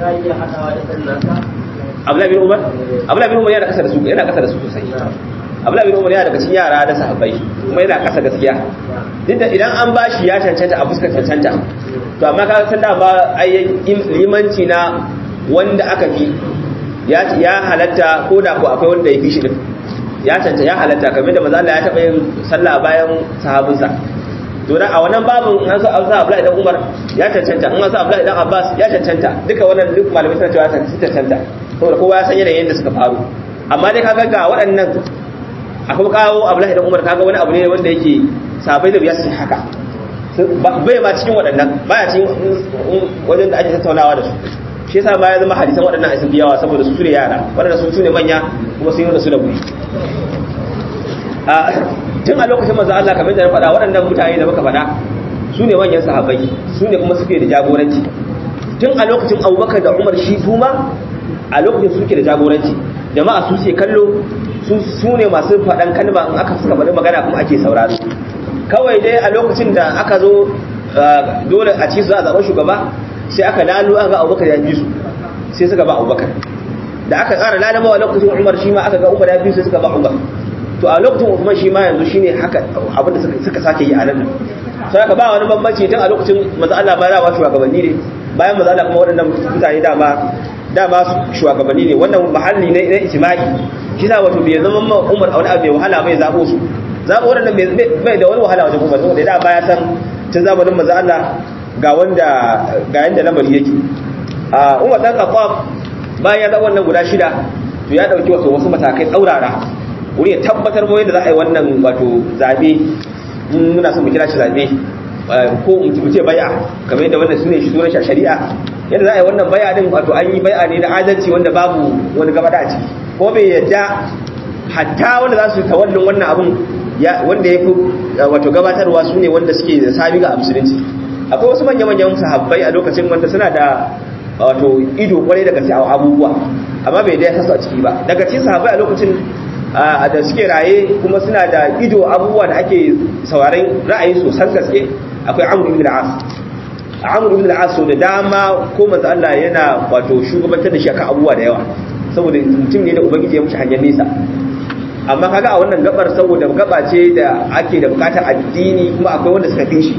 Abdullahi bin Umar Abdullahi bin Umar yana kasa da su yana kasa da su sosai Abdullahi bin Umar yana daga cikin yara da sahabbai kuma yana kasa gaskiya duk da idan an bashi ya cancanta a fuskar cancanta to amma ka san da ba ayyan limanci na wanda aka fi ya ya halatta ko da ko akwai wanda ya fi shi din ya cancanta ya halatta kamar da manzo Allah ya taba yin sallah bayan sahabinsa to da a wannan babin an sa Abdullahi dan Umar ya cancanta an sa Abdullahi dan Abbas ya cancanta duka wannan duk malamai suna cewa ya cancanta saboda kowa ya san yanayin da suka faru amma dai kaga ga waɗannan akwai kawo Abdullahi dan Umar kaga wani abu ne wanda yake sabai da biya su haka bai ma cikin waɗannan baya cikin wajen da ake tattaunawa da su shi yasa ma ya zama hadisan waɗannan sun yawa saboda su ne yara waɗanda sun ne manya kuma sun yi da su da guri tun a lokacin manzo Allah kamar da na faɗa waɗannan mutane da muka faɗa su ne manyan sahabbai su ne kuma suke da jagoranci tun a lokacin Abubakar da Umar shi kuma a lokacin suke da jagoranci jama'a su ce kallo su ne masu faɗan kalma in aka suka faɗi magana kuma ake sauraro kawai dai a lokacin da aka zo dole a ci su za a zaɓen shugaba sai aka lalu aka ga abubakar ya fi su sai suka ba abubakar da aka ƙara lalama a lokacin umar shi ma aka ga umar ya fi su suka ba umar to a lokacin usman shi ma yanzu shine haka abinda suka sake yi a nan sai aka ba wani bambanci tun a lokacin maza Allah ba da ba shugabanni ne bayan maza Allah kuma waɗannan mutane dama dama shugabanni ne wannan mahalli ne na ijma'i shi sa wato bai zama ma umar a wani abu mai wahala mai zaɓo su zaɓo waɗannan bai da wani wahala wajen umar saboda da baya san tun zamanin maza Allah ga wanda ga yanda lamari yake a umar dan khattab bayan ya zama wannan guda shida to ya dauki wasu wasu matakai tsaurara wuri ya tabbatar mu yadda za a yi wannan wato zabe muna son mu kira shi zabe ko mu ce bai'a kamar yadda wannan sune shi sunan shari'a yadda za a yi wannan bai'a din wato an yi bai'a ne da adalci wanda babu wani gaba da ciki ko bai yadda hatta wanda za su tawallin wannan abun wanda ya fi wato gabatarwa su ne wanda suke da sabi ga musulunci akwai wasu manya-manyan sahabbai a lokacin wanda suna da wato ido kwarai daga sai abubuwa amma bai dai tasu a ciki ba daga cikin sahabbai a lokacin da suke raye kuma suna da ido abubuwa da ake sauraren ra'ayi sosan gaske akwai amr ibn al-as amr ibn al-as da dama ko manzo Allah yana wato shugabantar da shi akan abubuwa da yawa saboda mutum ne da ubangiji ya mushi hanyar nesa amma kaga a wannan gabar saboda gaba ce da ake da bukatar addini kuma akwai wanda suka fi shi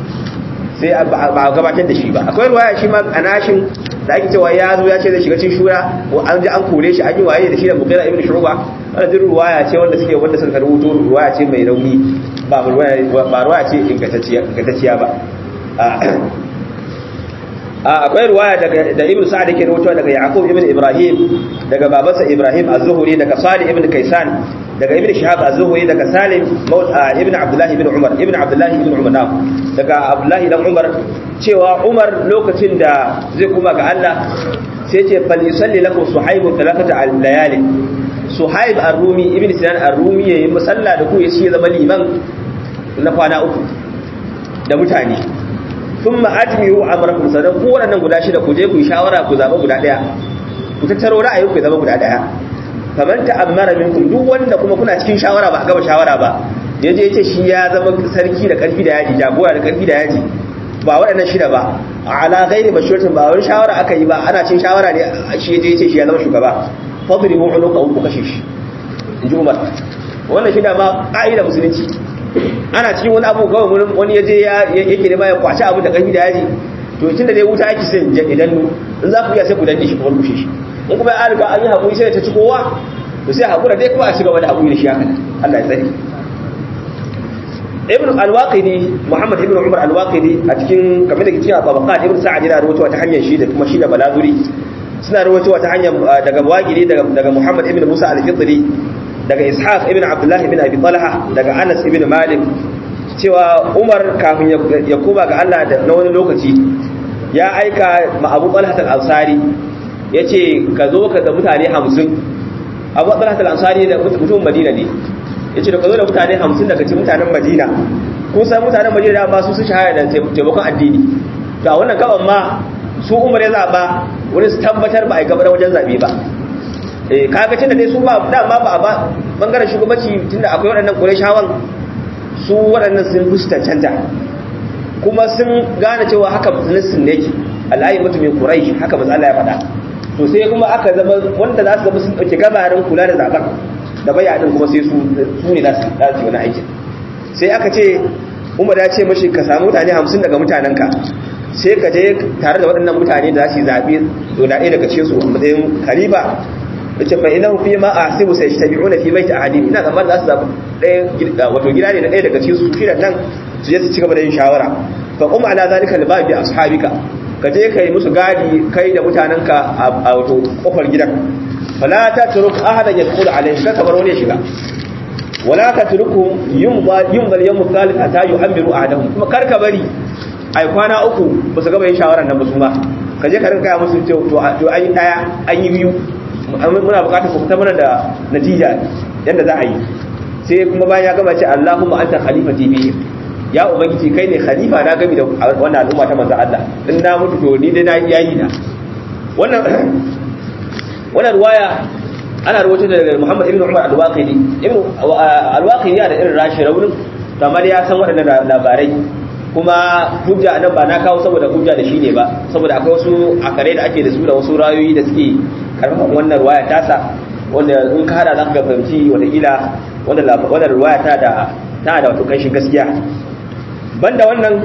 sai ba a gabatar da shi ba akwai ruwaya shi ma a nashin da ake cewa ya zo ya ce zai shiga cikin shura ko an ji an kore shi an yi waye da shi da mugira ibn shuba wannan din ruwaya ce wanda suke wanda suka rubuto ruwaya ce mai rauni ba ruwaya ba ruwaya ce ingantacciya ingantacciya ba akwai ruwaya daga da ibn sa'ad yake rawaito daga yaqub ibn ibrahim daga babansa ibrahim az-zuhri daga salih ibn kaisan daga ibn shihab az-zuhri daga salim ibn abdullah ibn umar ibn abdullah ibn umar daga abdullah ibn umar cewa umar lokacin da zai kuma ga Allah sai ce fal yusalli lakum suhaib thalathata al-layali suhaib ar-rumi ibn sinan ar-rumi yayin musalla da ku yace ya zama liman na kwana uku da mutane sun ma'atimiru amurakum sannan ku waɗannan guda shida ku je ku yi shawara ku zaɓa guda ɗaya ku tattaro ra'ayin ku zama guda ɗaya kamar ta amara minkum duk wanda kuma kuna cikin shawara ba a gaba shawara ba ya je ce shi ya zama sarki da ƙarfi da yaji jagora da ƙarfi da yaji ba waɗannan shida ba ala ghairi mashuratin ba wani shawara aka yi ba ana cin shawara ne shi ya je ce shi ya zama shugaba fadribu unuka ku kashe shi in ji umar wannan shida ma ƙa'ida musulunci ana cikin wani abu kawai wani ya je yake nema ya kwaci abu da ƙarfi da yaji to tun da dai wuta yake sai idan nu in za ku iya sai ku danne shi kuma rushe shi in kuma ya riga an yi haƙuri sai ta ci kowa to sai haƙura dai kuma a cigaba da haƙuri da shi haka Allah ya tsare ibn al-waqidi muhammad ibn umar al-waqidi a cikin kamar da ke cikin babaqat ibn sa'ad yana rawaitowa ta hanyar shi da kuma shi da balazuri suna rawaitowa ta hanyar daga waqidi daga daga muhammad ibn musa al-fidri daga ishaq ibn abdullah ibn abi talha daga anas ibn malik cewa umar kafin ya koma ga Allah da na wani lokaci ya aika ma abu talha al-ansari yace ka zo ka ga mutane 50 abu talha al-ansari da mutum madina ne yace da ka zo da mutane 50 daga cikin mutanen madina kun san mutanen madina da ba su su shahara da taimakon addini to a wannan gaban ma su umar ya zaba wani su tabbatar ba a yi gabar wajen zabe ba eh kaga tunda dai su ba dama ba ba bangaren shugabanci tunda akwai waɗannan qurayshawan su waɗannan sun fusta canta kuma sun gane cewa haka musulunci ne yake al'ayi mutumin quraish haka manzo Allah ya faɗa to sai kuma aka zama wanda za su zama sun dauke gabarin kula da zaben da bayanin kuma sai su su ne za su yi wani aikin sai aka ce umar ya ce mashi ka samu mutane 50 daga mutanenka sai ka je tare da waɗannan mutane da za su yi zaɓe da ɗaya daga cikin su a matsayin kaliba yace fa inahu fi ma ahsibu sayajtabi'una fi baiti ahadim ina zaman za su zabi ɗaya wato gida ne na ɗaya daga cikin su shi nan su je su ci gaba da yin shawara fa qum ala zalika libabi ashabika ka je kai musu gadi kai da mutananka a wato kofar gidan fala tatruk ahadan yadkhulu alayhi ka bar wani shiga wala tatruku yumba yumba yawm thalith ata yu'amiru ahadahum kuma kar ka bari ai kwana uku ba su gaba yin shawaran nan ba su ma ka je ka rinka ya musu to to an yi daya an yi biyu muna bukatar ku fita mana da natija yadda za a yi sai kuma bayan ya gaba ce Allahumma anta khalifati bi ya ubangiji kai ne khalifa na gami da wannan al'umma ta manzo Allah in na mutu to ni dai na yayi na wannan wannan ruwaya ana rawaito daga Muhammad ibn Umar al-Waqidi ibn al-Waqidi da irin rashi raunin kamar ya san waɗannan labarai kuma hujja nan ba na kawo saboda hujja da shi ne ba saboda akwai wasu akare da ake da su da wasu rayoyi da suke karfafan wannan ruwaya tasa wanda in ka hada za ka fahimci watakila wannan ruwaya ta da ta da wato kanshin gaskiya banda wannan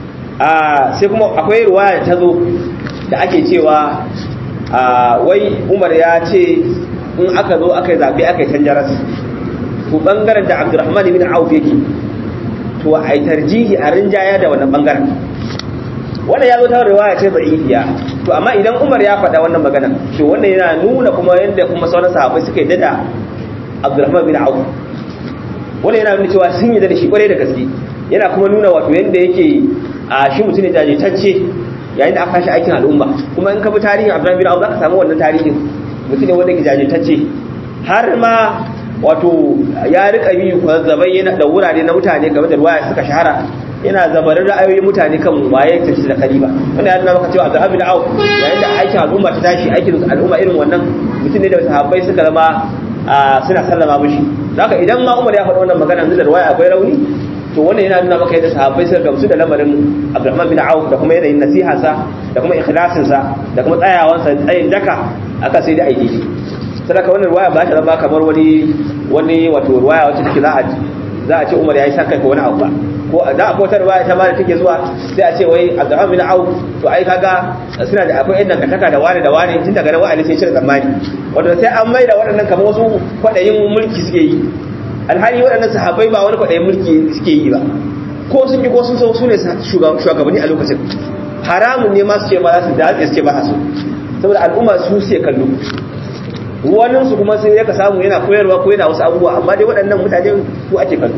a sai kuma akwai ruwaya ta zo da ake cewa a wai umar ya ce in aka zo aka yi zaɓe aka yi canjaras to ɓangaren da abdurrahman ibn auf yake to a yi tarjihi a rinjaya da wannan ɓangaren wannan ya zo ta riwaya ce da'ifiya to amma idan Umar ya faɗa wannan magana to wannan yana nuna kuma yanda kuma sauran sahabbai suka yi da Abdurrahman bin Auf wannan yana nuna cewa sun yi da shi kwarai da gaske yana kuma nuna wato yanda yake a shi mutum ne jajitacce yayin da aka shi aikin al'umma kuma in ka bi tarihin Abdurrahman bin Auf zaka samu wannan tarihin mutum ne wanda yake jajitacce har ma wato ya rika bi zabai yana da wurare na mutane game da ruwaya suka shahara yana zabarin ra'ayoyin mutane kan waye tafi da kaliba wanda ya nuna maka cewa Abdul Hamid Auf yayin da aikin al'umma ta tashi aikin al'umma irin wannan mutum ne da sahabbai suka zama suna sallama mishi haka idan ma Umar ya faɗi wannan magana yanzu da ruwaya akwai rauni to wannan yana nuna maka yadda sahabbai suka gamsu da lamarin Abdurrahman bin Auf da kuma yanayin nasihansa da kuma ikhlasinsa da kuma tsayawansa tsayin daka aka sai da aiki sadaka wannan ruwaya ba ta zama kamar wani wani wato ruwaya wacce take za a za a ce Umar ya yi saka ko wani abu ba ko da akwai wata ruwaya ta ma da take zuwa sai a ce wai Abdurrahman bin Auf to ai kaga suna da akwai yadda kataka da wani da wani tun daga nan wa'ali sai cire tsammani wanda sai an maida waɗannan kamar wasu kwaɗayin mulki suke yi alhali waɗannan sahabbai ba wani kwaɗayin mulki suke yi ba ko sun ji ko sun so su ne shugabanni a lokacin haramun ne ma su ce ba za su da su ce ba su saboda al'umma su sai kallo wannan su kuma sai ya ka samu yana koyarwa ko yana wasu abubuwa amma dai waɗannan mutane su ake kallo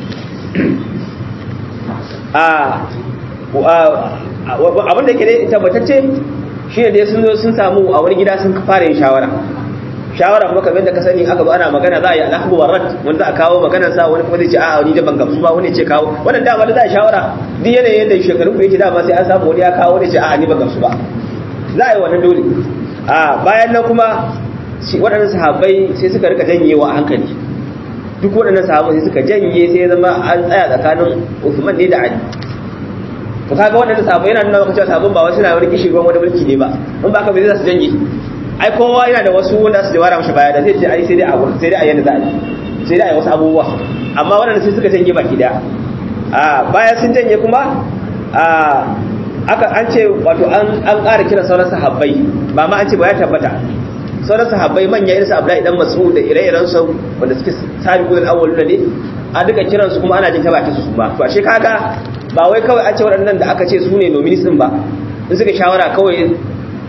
abin da yake dai tabbatacce shi ne dai sun zo sun samu a wani gida sun fara yin shawara shawara kuma kamar da ka sani aka zo ana magana za a yi alhaku warrat wani za a kawo maganar sa wani kuma zai ce a'a ni da ban gamsu ba wani ce kawo wannan dama da za a shawara duk yanayin yadda shekarun ku yake dama sai an samu wani ya kawo wani ce a'a ni ban gamsu ba za a yi wannan dole a bayan nan kuma waɗannan sahabbai sai suka rika janyewa a hankali duk waɗannan sahabbai sai suka janye sai ya zama an tsaya tsakanin Uthman ne da Ali to kaga waɗannan sahabbai yana nuna maka cewa sahabban ba wasu na wani kishi ruwan wani mulki ne ba in ba ka bai za su janye ai kowa yana da wasu wanda su jawara mashi baya da zai ce ai sai dai a sai dai a yanda za a yi sai dai a yi wasu abubuwa amma waɗanda sai suka janye baki daya a bayan sun janye kuma a aka an ce wato an an ƙara kiran sauran sahabbai ba ma an ce ba ya tabbata sauran sahabbai manya irin su Abdullahi dan Mas'ud da ire-iren su wanda suke sabiqul awwalun ne a duka kiran su kuma ana jin tabata su ba to ashe kaga ba wai kawai an ce waɗannan da aka ce su ne nominees din ba in suka shawara kawai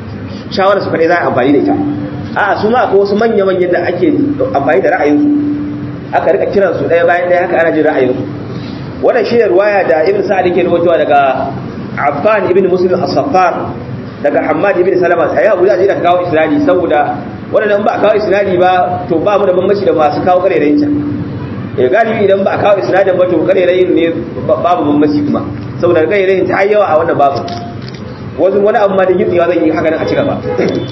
shawara su kadai za a amfani da ita a'a su ma akwai wasu manya-manyan da ake amfani da ra'ayinsu aka rika kiran su daya bayan daya haka ana jin ra'ayin wannan shi ne ruwaya da ibn sa'ad yake rawaitowa daga Affan ibn Muslim as-Saffar daga Hammad ibn Salama sai Abu Zaid da kawo isnadi saboda wannan ba kawo isnadi ba to ba mu da bambanci da masu kawo karerayin can eh galibi idan ba kawo isnadin ba to karerayin ne babu bambanci kuma saboda karerayin ta yawa a wannan babu wasu wani abu ma da gitsewa zan yi haka nan a ci gaba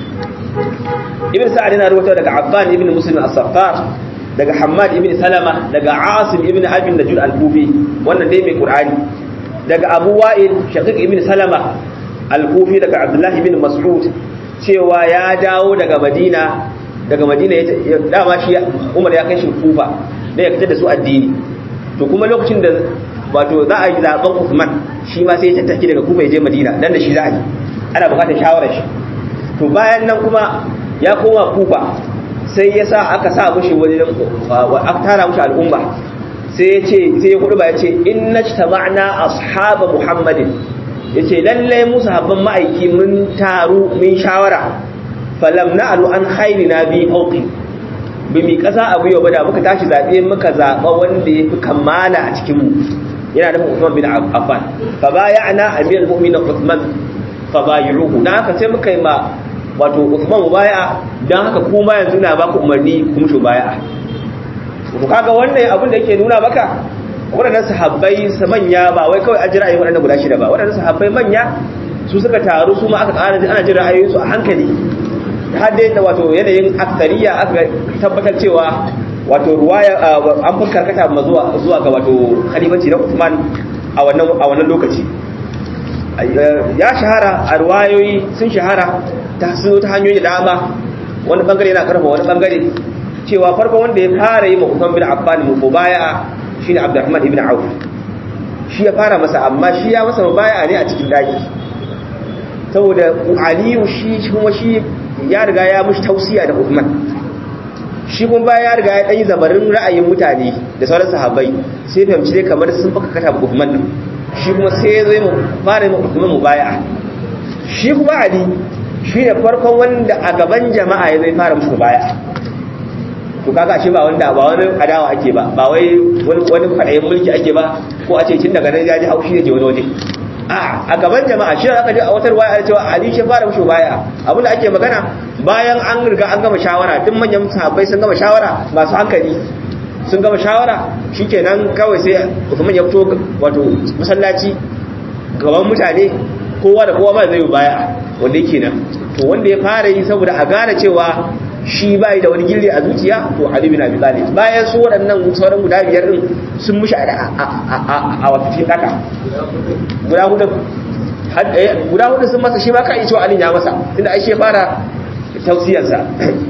ibn sa'ad yana rawaito daga Affan ibn Muslim as-Saffar daga Hammad ibn Salama daga Asim ibn Abi Najud al-Kufi wannan dai mai Qur'ani daga Abu Wa'il Shaqiq ibn Salama al-Kufi daga Abdullah ibn Mas'ud cewa ya dawo daga Madina daga Madina ya dama shi Umar ya kai shi Kufa da ya fitar da su addini to kuma lokacin da wato za a yi zaben Uthman shi ma sai ya tattaki daga Kufa ya je Madina dan da shi za a yi ana bukatar shawarar shi to bayan nan kuma ya koma Kufa sai ya sa aka sa mushi wani aka tara mushi al'umma sai ya ce sai ya kudu ba ya ce inna ijtama'na ashaba muhammadin yace lalle mu sahabban ma'aiki mun taru mun shawara falam na'lu an khairina bi fawqi bi mi kasa abu yau bada muka tashi zabe muka zaba wanda yafi kamala a cikin mu yana nufin Uthman bin Affan fa bay'ana amirul mu'minin Uthman fa bay'uhu dan haka sai muka yi ma wato Uthman mubaya dan haka kuma yanzu na baku umarni ku mutu baya to kaga wannan abin da yake nuna maka waɗannan sahabbai sa manya ba wai kawai an ji ra'ayin waɗannan guda shida ba waɗannan sahabbai manya su suka taru su ma aka ƙara ana jin ra'ayoyinsu a hankali har dai da wato yanayin aktariya aka tabbatar cewa wato ruwaya an fi karkata ma zuwa zuwa ga wato khalifanci na Uthman a wannan a wannan lokaci ya shahara a ruwayoyi sun shahara ta su ta hanyoyi da dama wani bangare yana karfa wani bangare cewa farkon wanda ya fara yi mafufan bin affan mubaya shine abdurrahman ibn auf shi ya fara masa amma shi ya masa mubaya ne a cikin daki saboda aliyu shi kuma shi ya riga ya mushi tausiya da uthman shi kuma baya ya riga ya ɗanyi zabarin ra'ayin mutane da sauran sahabbai sai fahimci dai kamar sun faka kata uthman nan shi kuma sai ya zo mu fara yi uthman mubaya shi kuma ali shi ne farkon wanda a gaban jama'a ya zai fara musu baya to kaga shi ba wanda ba wani adawa ake ba ba wai wani wani fadayin mulki ake ba ko a ce tun daga nan ya ji haushi da ke wani waje a a gaban jama'a shi aka ji a wata ruwaya cewa Ali shi fara musu baya abinda ake magana bayan an riga an gama shawara duk manyan sahabbai sun gama shawara masu hankali sun gama shawara shikenan kawai sai Uthman ya fito wato masallaci gaban mutane kowa da kowa ba zai baya wanda yake nan to wanda ya fara yi saboda a gane cewa shi bai da wani gilli a zuciya to Ali bin Abi Talib bayan su waɗannan sauran guda biyar din sun mushi a a wato cikin daka guda hudu guda hudu sun masa shi ma ka yi cewa Ali ya masa tunda ai shi fara tausiyar sa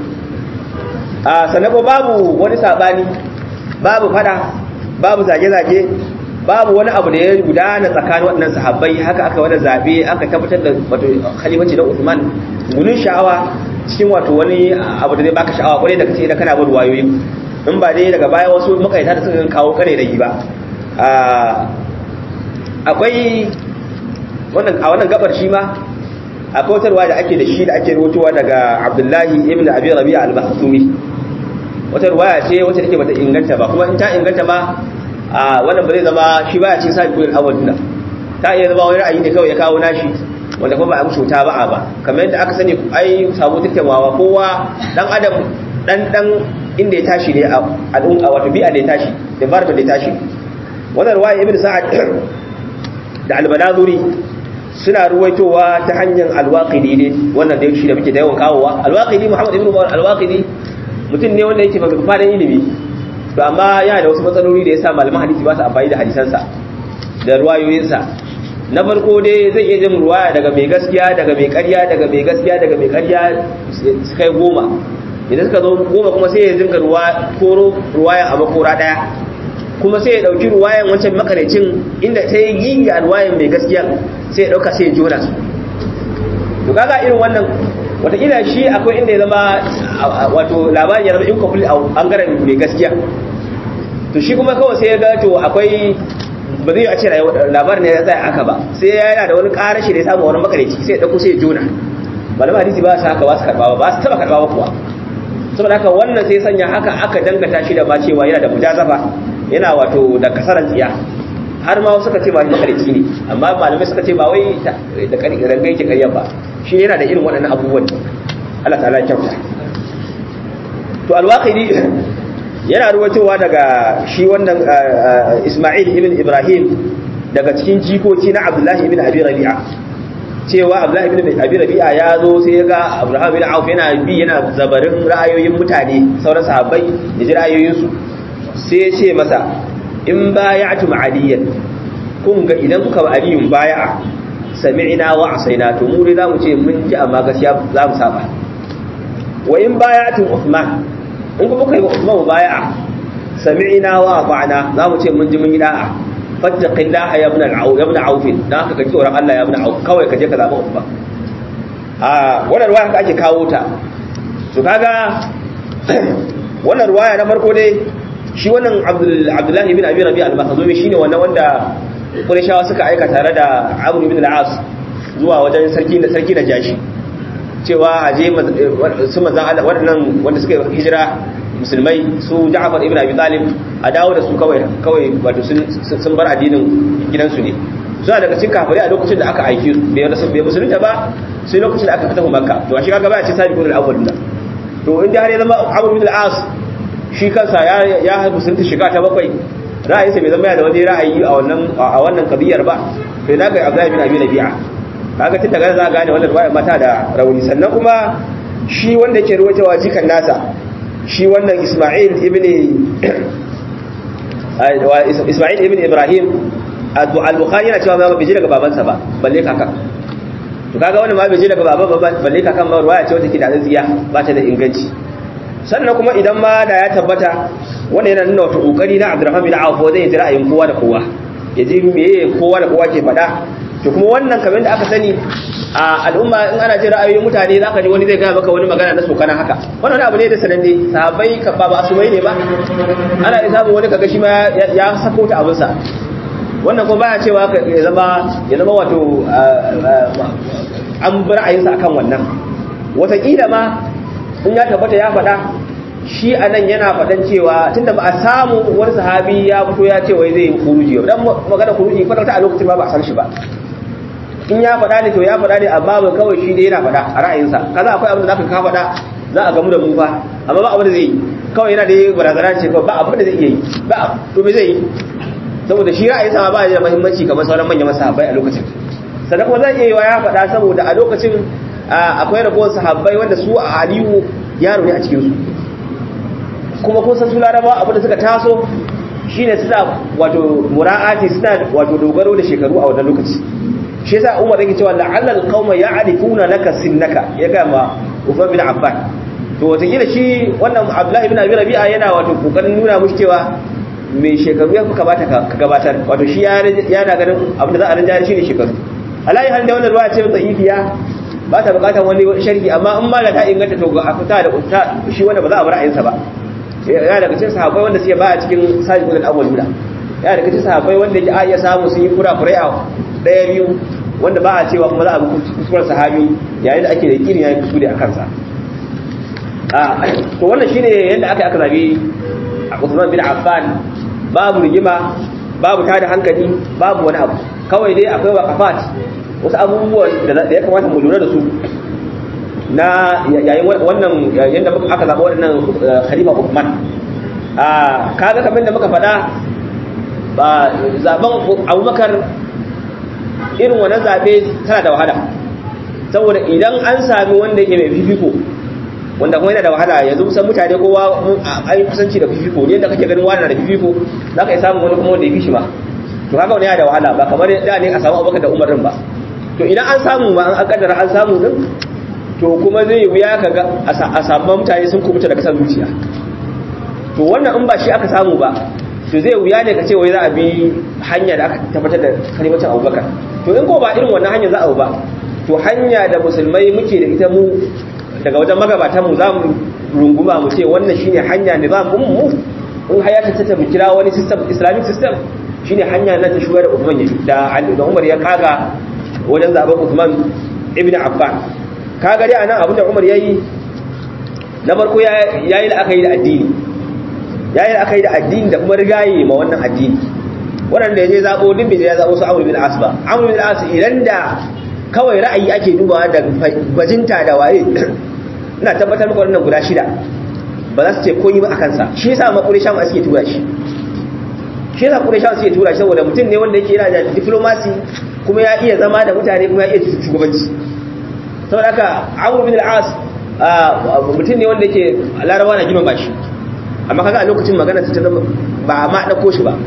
a sanabo babu wani sabani babu fada babu zage-zage babu wani abu da ya gudana tsakanin waɗannan sahabbai haka aka wani zabe aka tabbatar da wato khalifanci na Uthman gunin sha'awa cikin wato wani abu da zai baka sha'awa kwarai da kace idan kana bin wayoyi in ba dai daga baya wasu makaita da suka kawo kare da ba akwai wannan a wannan gabar shi ma akwai wata ruwa da ake da shi da ake rubutuwa daga Abdullahi ibn Abi Rabi'a al-Bahtumi wata ruwaya ce wacce take bata inganta ba kuma in ta inganta ba a wannan ba zai zama shi baya cin sa kuyin awal dinnan ta iya zama wani ra'ayi ne kawai ya kawo nashi wanda kuma ba a musu ta ba'a ba kamar yadda aka sani ai samu tattaunawa kowa dan adam dan dan inda ya tashi ne a al'umma wato bi'a da ya tashi da barba da ya tashi wannan ruwaya ibnu sa'ad da al-balazuri suna ruwaitowa ta hanyar al-waqidi ne wannan da shi da muke da yawan kawowa al-waqidi muhammad ibnu al-waqidi mutum ne wanda yake ba fadan ilimi to amma yana da wasu matsaloli da yasa malaman hadisi ba su amfani da hadisansa da ruwayoyinsa na farko dai zai iya jin ruwaya daga mai gaskiya daga mai ƙarya daga mai gaskiya daga mai ƙarya su kai goma idan suka zo goma kuma sai ya zinga koro ruwayan a makora ɗaya kuma sai ya ɗauki ruwayan wancan makarecin inda ta yi yi a ruwayan mai gaskiya sai ya ɗauka sai ya jona su to kaga irin wannan watakila shi akwai inda ya zama wato labari ya zama incomplete a ɓangaren mai gaskiya to shi kuma kawai sai ya ga to akwai ba zai a ce labarin ne ya tsaya aka ba sai ya yana da wani ƙarashi da ya samu wani makareci sai ya ɗauko sai ya jona malama hadisi ba su haka ba su karɓa ba ba su taɓa karɓa ba kuwa saboda haka wannan sai sanya haka aka dangata shi da ma cewa yana da mujazafa yana wato da kasaran tsiya har ma suka ce ba shi makarci ne amma malamai suka ce ba wai da rangai yake karya ba shi yana da irin waɗannan abubuwan Allah ta'ala ya kyauta to alwaqidi yana ruwatowa daga shi wannan Isma'il ibn Ibrahim daga cikin jikoki na Abdullah ibn Abi Rabi'a cewa Abdullah ibn Abi Rabi'a ya zo sai ya ga Abraham ibn Auf yana bi yana zabarin ra'ayoyin mutane sauran sahabbai da ji ra'ayoyinsu sai ya ce masa in baya'tum aliyan kun ga idan kuka ba aliyun baya'a sami'na wa asaina to mu dai zamu ce mun ji amma gaskiya za mu saba wa in baya'tum Uthman in kuma kai Uthman baya'a sami'na wa ata'na zamu ce mun ji mun yi da'a fattaqillaha ya ibn al-auf ya ibn auf dan haka kaji tsoron Allah ya ibn auf kawai kaje ka zaba Uthman a wannan ruwaya haka ake kawo ta to kaga wannan ruwaya na farko dai shi wannan abdullahi ibn abi rabi al-makhzumi shine wannan wanda qurayshawa suka aika tare da amr ibn al-as zuwa wajen sarki da sarki da jashi cewa aje su manzan Allah waɗannan wanda suka hijira musulmai su Ja'far ibn Abi Talib a dawo da su kawai kawai wato sun bar addinin gidansu ne suna daga cikin kafirai a lokacin da aka aiki su bai rasu bai musulunta ba sai lokacin da aka fita Makka to a shi kaga ba ya ce sabiqul awwal to inda har ya zama Amr ibn al-As shi kansa ya musulunta shiga ta bakwai ra'ayinsa bai zama ya da wani ra'ayi a wannan a wannan kabiyar ba sai na ga Abdullahi bin Abi Rabi'a kaga tun daga za gane wannan ruwaya mata da rauni sannan kuma shi wanda yake ruwaitawa jikan nasa shi wannan Isma'il ibn Isma'il ibn Ibrahim al-Bukhari yana cewa ba bai ji daga babansa ba balle kaka to kaga wannan ma bai ji daga baban ba balle kakan ma ruwaya ce wata ke da tsiya ba ta da inganci sannan kuma idan ma da ya tabbata wanda yana nuna wata kokari na Abdurrahman bin Auf zai ji ra'ayin kowa da kowa ya ji meye kowa da kowa ke faɗa to kuma wannan kamar da aka sani a al'umma in ana jin ra'ayoyin mutane zaka ji wani zai gaya maka wani magana na sokana haka wannan abu ne da sananne sahabbai ka ba asumai ne ba ana iya samun wani kaga shi ma ya sako ta abinsa wannan kuma baya cewa ya zama ya zama wato an bi ra'ayinsa akan wannan wataƙila ma in ya tabbata ya faɗa shi a nan yana faɗan cewa tunda ba a samu wani sahabi ya fito ya ce wai zai yi kuruji dan magana kuruji kwata a lokacin ba ba a san shi ba in ya faɗa ne to ya faɗa ne amma ba kawai shi dai yana faɗa a ra'ayinsa kaza akwai abin da zaka ka faɗa za a gamu da mu fa amma ba abin da zai yi kawai yana da barazana ce kawai ba abin da zai iya yi ba to me zai yi saboda shi ra'ayinsa ba ya da muhimmanci kamar sauran manyan masahabbai a lokacin sannan kuma zai iya yi wa ya faɗa saboda a lokacin akwai ragowar sahabbai wanda su a aliyu yaro ne a cikinsu kuma kun san su laraba abinda suka taso shine suna wato mura'ati suna wato dogaro da shekaru a wannan lokaci shi yasa Umar yake cewa la'allal qauma ya'rifuna laka sinnaka ya ga ma Uthman bin Affan to wata kila shi wannan Abdullahi bin Abi Rabi'a yana wato kokarin nuna mushi cewa mai shekaru ya fi kamata ka gabatar wato shi ya na ganin abinda za a rinja shi ne shekaru alayi halin da wannan ruwa ce da'ifiya ba ta bukatar wani sharhi amma in ma da ta inganta to a fita da ta shi wanda ba za a bar ayinsa ba ya daga cikin sahabbai wanda suke baya cikin sabiqul awwaluna ya daga cikin sahabbai wanda yake a iya samu sun yi kurakurai a daya biyu wanda ba a cewa kuma za a bi kuskuren sahabi yayin da ake da yakini yayin kusuri a kansa a to wannan shine yadda aka aka zabi Uthman bin Affan babu rigima babu tada hankali babu wani abu kawai dai akwai waqafat wasu abubuwan da ya kamata mu lura da su na yayin wannan yadda aka zaɓa waɗannan khalifa Uthman a kaga kamar da muka faɗa ba zaben Abubakar irin wannan zabe tana da wahala saboda idan an sami wanda yake mai fifiko wanda kuma yana da wahala yanzu san mutane kowa an yi kusanci da fifiko ne da kake ganin wani na da fifiko za ka yi samun wani kuma wanda ya fi shi ba to haka wani yana da wahala ba kamar da ne a samu Abubakar da Umar din ba to idan an samu ba an kaddara an samu din to kuma zai wuya ka ga a samu mutane sun kubuta daga san zuciya to wannan in ba shi aka samu ba to zai wuya ne ka ce wai za a bi hanya da aka tabbatar da kalimacin abubakar to in ko ba irin wannan hanya za a ba to hanya da musulmai muke da ita mu daga wajen magabatan mu za mu runguma mu ce wannan shine hanya ne za mu mu in hayata ta mu kira wani system islamic system shine hanya na ta shugar Uthman da da Umar ya kaga wajen zaben Uthman ibn Affan kaga dai anan abinda Umar yayi na farko ya yi la'akari da addini ya yi la'akari da addini da kuma rigaye ma wannan addini waɗanda ya je zaɓo duk bai ya zaɓo su amur bin as ba amur bin as idan da kawai ra'ayi ake dubawa da bajinta da waye ina tabbatar muku wannan guda shida ba za su ce koyi ba a kansa shi yasa ma ƙuresha ma suke tura shi shi yasa ƙuresha suke tura shi saboda mutum ne wanda yake yana da diplomasi kuma ya iya zama da mutane kuma ya iya shugabanci saboda haka amur bin as mutum ne wanda yake larabawa na girmama shi amma kaga a lokacin magana ta zama ba ma ɗauko shi ba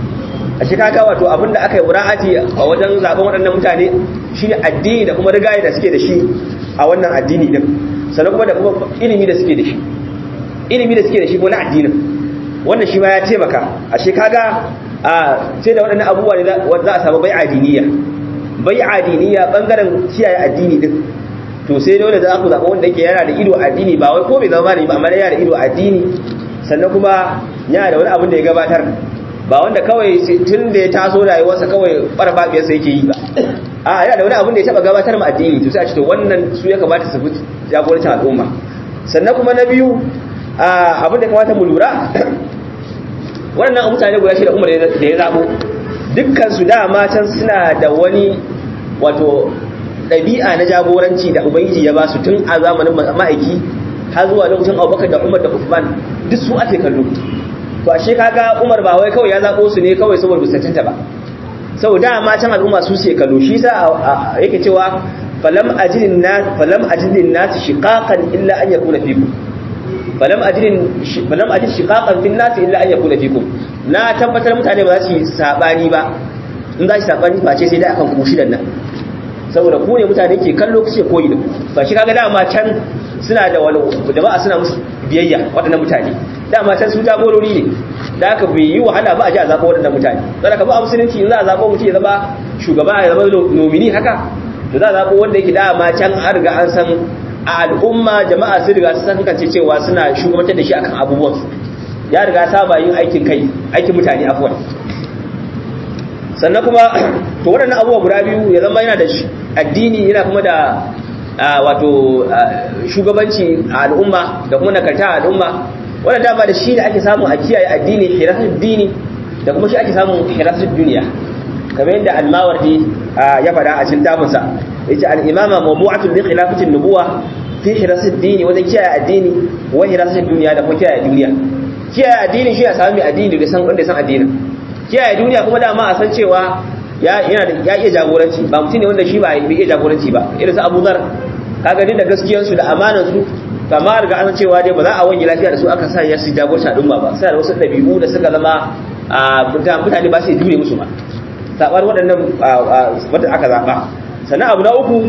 a shi kaga wato abinda aka yi mura'ati a wajen zaben waɗannan mutane shine addini da kuma rigaye da suke da shi a wannan addini din sannan kuma da kuma ilimi da suke da shi ilimi da suke da shi ko na addinin wannan shi ma ya taimaka a shi kaga a sai da waɗannan abubuwa ne za a samu bai adiniya bai adiniya bangaren kiyaye addini din to sai dole za ku zaɓa wanda yake yana da ido addini ba wai ko bai zama malami ba amma yana da ido addini sannan kuma yana da wani abin da ya gabatar ba wanda kawai tun da ya taso rayuwarsa kawai farfafiyarsa yake yi ba a yana da wani abin da ya taba gabatar ma addini to sai a ce to wannan su ya kamata su fi jagorancin al'umma sannan kuma na biyu abin da kamata mu lura waɗannan mutane guda shi da umar da ya zaɓo dukkan su dama can suna da wani wato ɗabi'a na jagoranci da ubangiji ya ba su tun a zamanin ma'aiki har zuwa lokacin abubakar da umar da usman duk su ake kallo to ashe kaga Umar ba wai kawai ya zabo su ne kawai saboda busatanta ba sau dama can al'umma su ce kallo shi sa yake cewa falam ajidin nas falam ajidin nas shiqaqan illa an yakuna fikum falam ajidin falam ajid shiqaqan fil nas illa an yakuna fikum na tabbatar mutane ba za su yi sabani ba in za su sabani ba ce sai dai akan ku shidan nan saboda ku ne mutane ke kallo kuke koyi da ba shi kaga dama can suna da wani jama'a suna musu biyayya waɗannan mutane dama can su jagorori ne da aka bai yi wahala ba a ji a zaɓa waɗannan mutane don ka ba a musulunci in za a zaɓa mutum ya zama shugaba ya zama nomini haka to za a zaɓa wanda yake dama can an riga an san a al'umma jama'a sun riga sun san kance cewa suna shugabantar da shi akan abubuwansu ya riga saba yin aikin kai aikin mutane afuwan sannan kuma to waɗannan abubuwa guda biyu ya zama yana da addini yana kuma da wato shugabanci a al'umma da kuma nakarta a al'umma wannan dama da shi da ake samu a kiyaye addini hirasar dini da kuma shi ake samun hirasar duniya kamar yadda al-mawardi ya fada a cikin tafinsa yace al-imama mawdu'atun li khilafatin nubuwa fi hirasar dini wajen kiyaye addini wa hirasar duniya da kuma kiyaye duniya kiyaye addini shi ya sami addini da san wanda san addinin kiyaye duniya kuma dama a san cewa ya yana da ya iya jagoranci ba mutum ne wanda shi ba iya jagoranci ba irin su Abu Zar kaga ni da gaskiyar su da amanar su kamar ga an cewa dai ba za a wani lafiya da su aka sa ya su jagoranci al'umma ba sai da wasu dabi'u da suka zama mutane ba su jure musu ba sabar waɗannan wanda aka zaba sannan abu na uku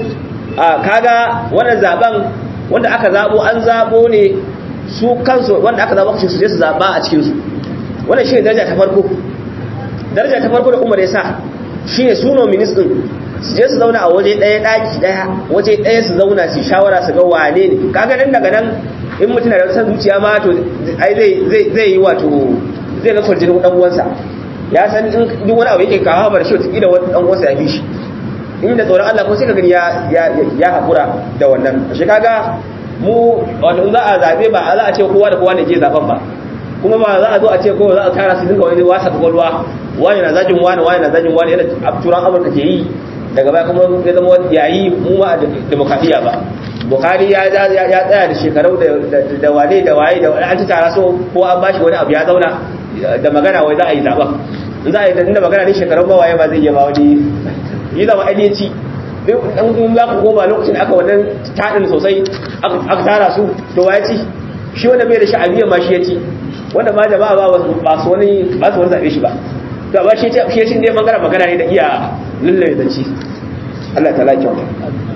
kaga wannan zaben wanda aka zabo an zabo ne su kansu wanda aka zabo su je su zaba a cikin su wannan shi ne daraja ta farko daraja ta farko da Umar ya sa shi ne suno minis ɗin su je su zauna a waje ɗaya ɗaki ɗaya waje ɗaya su zauna su shawara su ga wane ne kaga nan daga nan in mutum na da san zuciya ma to ai zai yi wato zai ga kwarjinin ɗan uwansa ya san in duk wani abu yake kawo bar shi wata wani ɗan uwansa ya fi shi in da tsoron Allah ko sai ka gani ya haƙura da wannan shi kaga mu wato in za a zaɓe ba za a ce kowa da kowa ne je zaɓen ba kuma ba za a zo a ce kowa za a tara su dinga wani wasa kwakwalwa wani na zagin wani wani na zagin wani yadda turan amurka ke yi daga baya kuma ya zama yayi mu ma a demokradiyya ba bukari ya tsaya da shekarau da wane da waye da an ci tara so ko an bashi wani abu ya zauna da magana wai za a yi zaɓen in za a yi da magana ne shekarun ba waye ba zai iya ba wani yi zama ainihinci in kun za ku goma lokacin aka wannan taɗin sosai aka tara su to waye ci shi wanda bai da sha'abiyyar ma shi ya ci wanda ma jama'a ba su wani ba su wani zaɓe shi ba to amma shi shi shi ne magana magana ne da iya lullube da ci Allah ta laki wata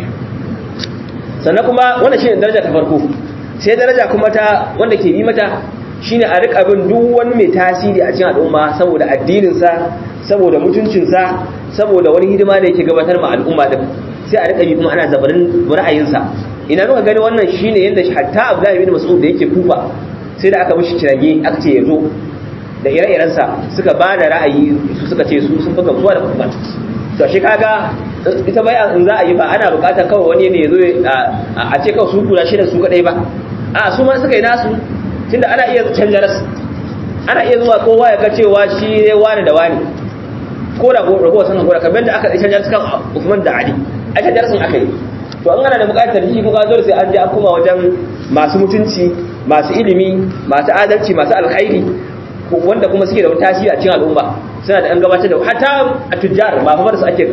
sannan kuma wannan shi ne daraja ta farko sai daraja kuma ta wanda ke bi mata shine a rika bin duk wani mai tasiri a cikin al'umma saboda addininsa saboda mutuncinsa saboda wani hidima da yake gabatar ma al'umma din sai a rika bi kuma ana zabarin ra'ayinsa ina muka gani wannan shine yanda hatta Abdullahi bin Mas'ud da yake kufa sai da aka mishi kirage aka ce ya zo da ire-irensa suka ba da ra'ayi su suka ce su sun fi gamsuwa da kuma to shi kaga ita bai in za a yi ba ana bukatar kawai wani ne ya zo a ce kawai su kula shi da su kadai ba a su ma suka yi nasu tunda ana iya canja rasu ana iya zuwa kowa ya ga cewa shi ne wani da wani ko da ragowa sun hakura kamar da aka canja rasu kan Uthman da Ali a canja rasun aka yi to an gana da bukatar shi kuma dole sai an je an koma wajen masu mutunci masu ilimi masu adalci masu alkhairi wanda kuma suke da tasiri a cikin al'umma suna da an gabatar da hatta a tujjar ba fa su ake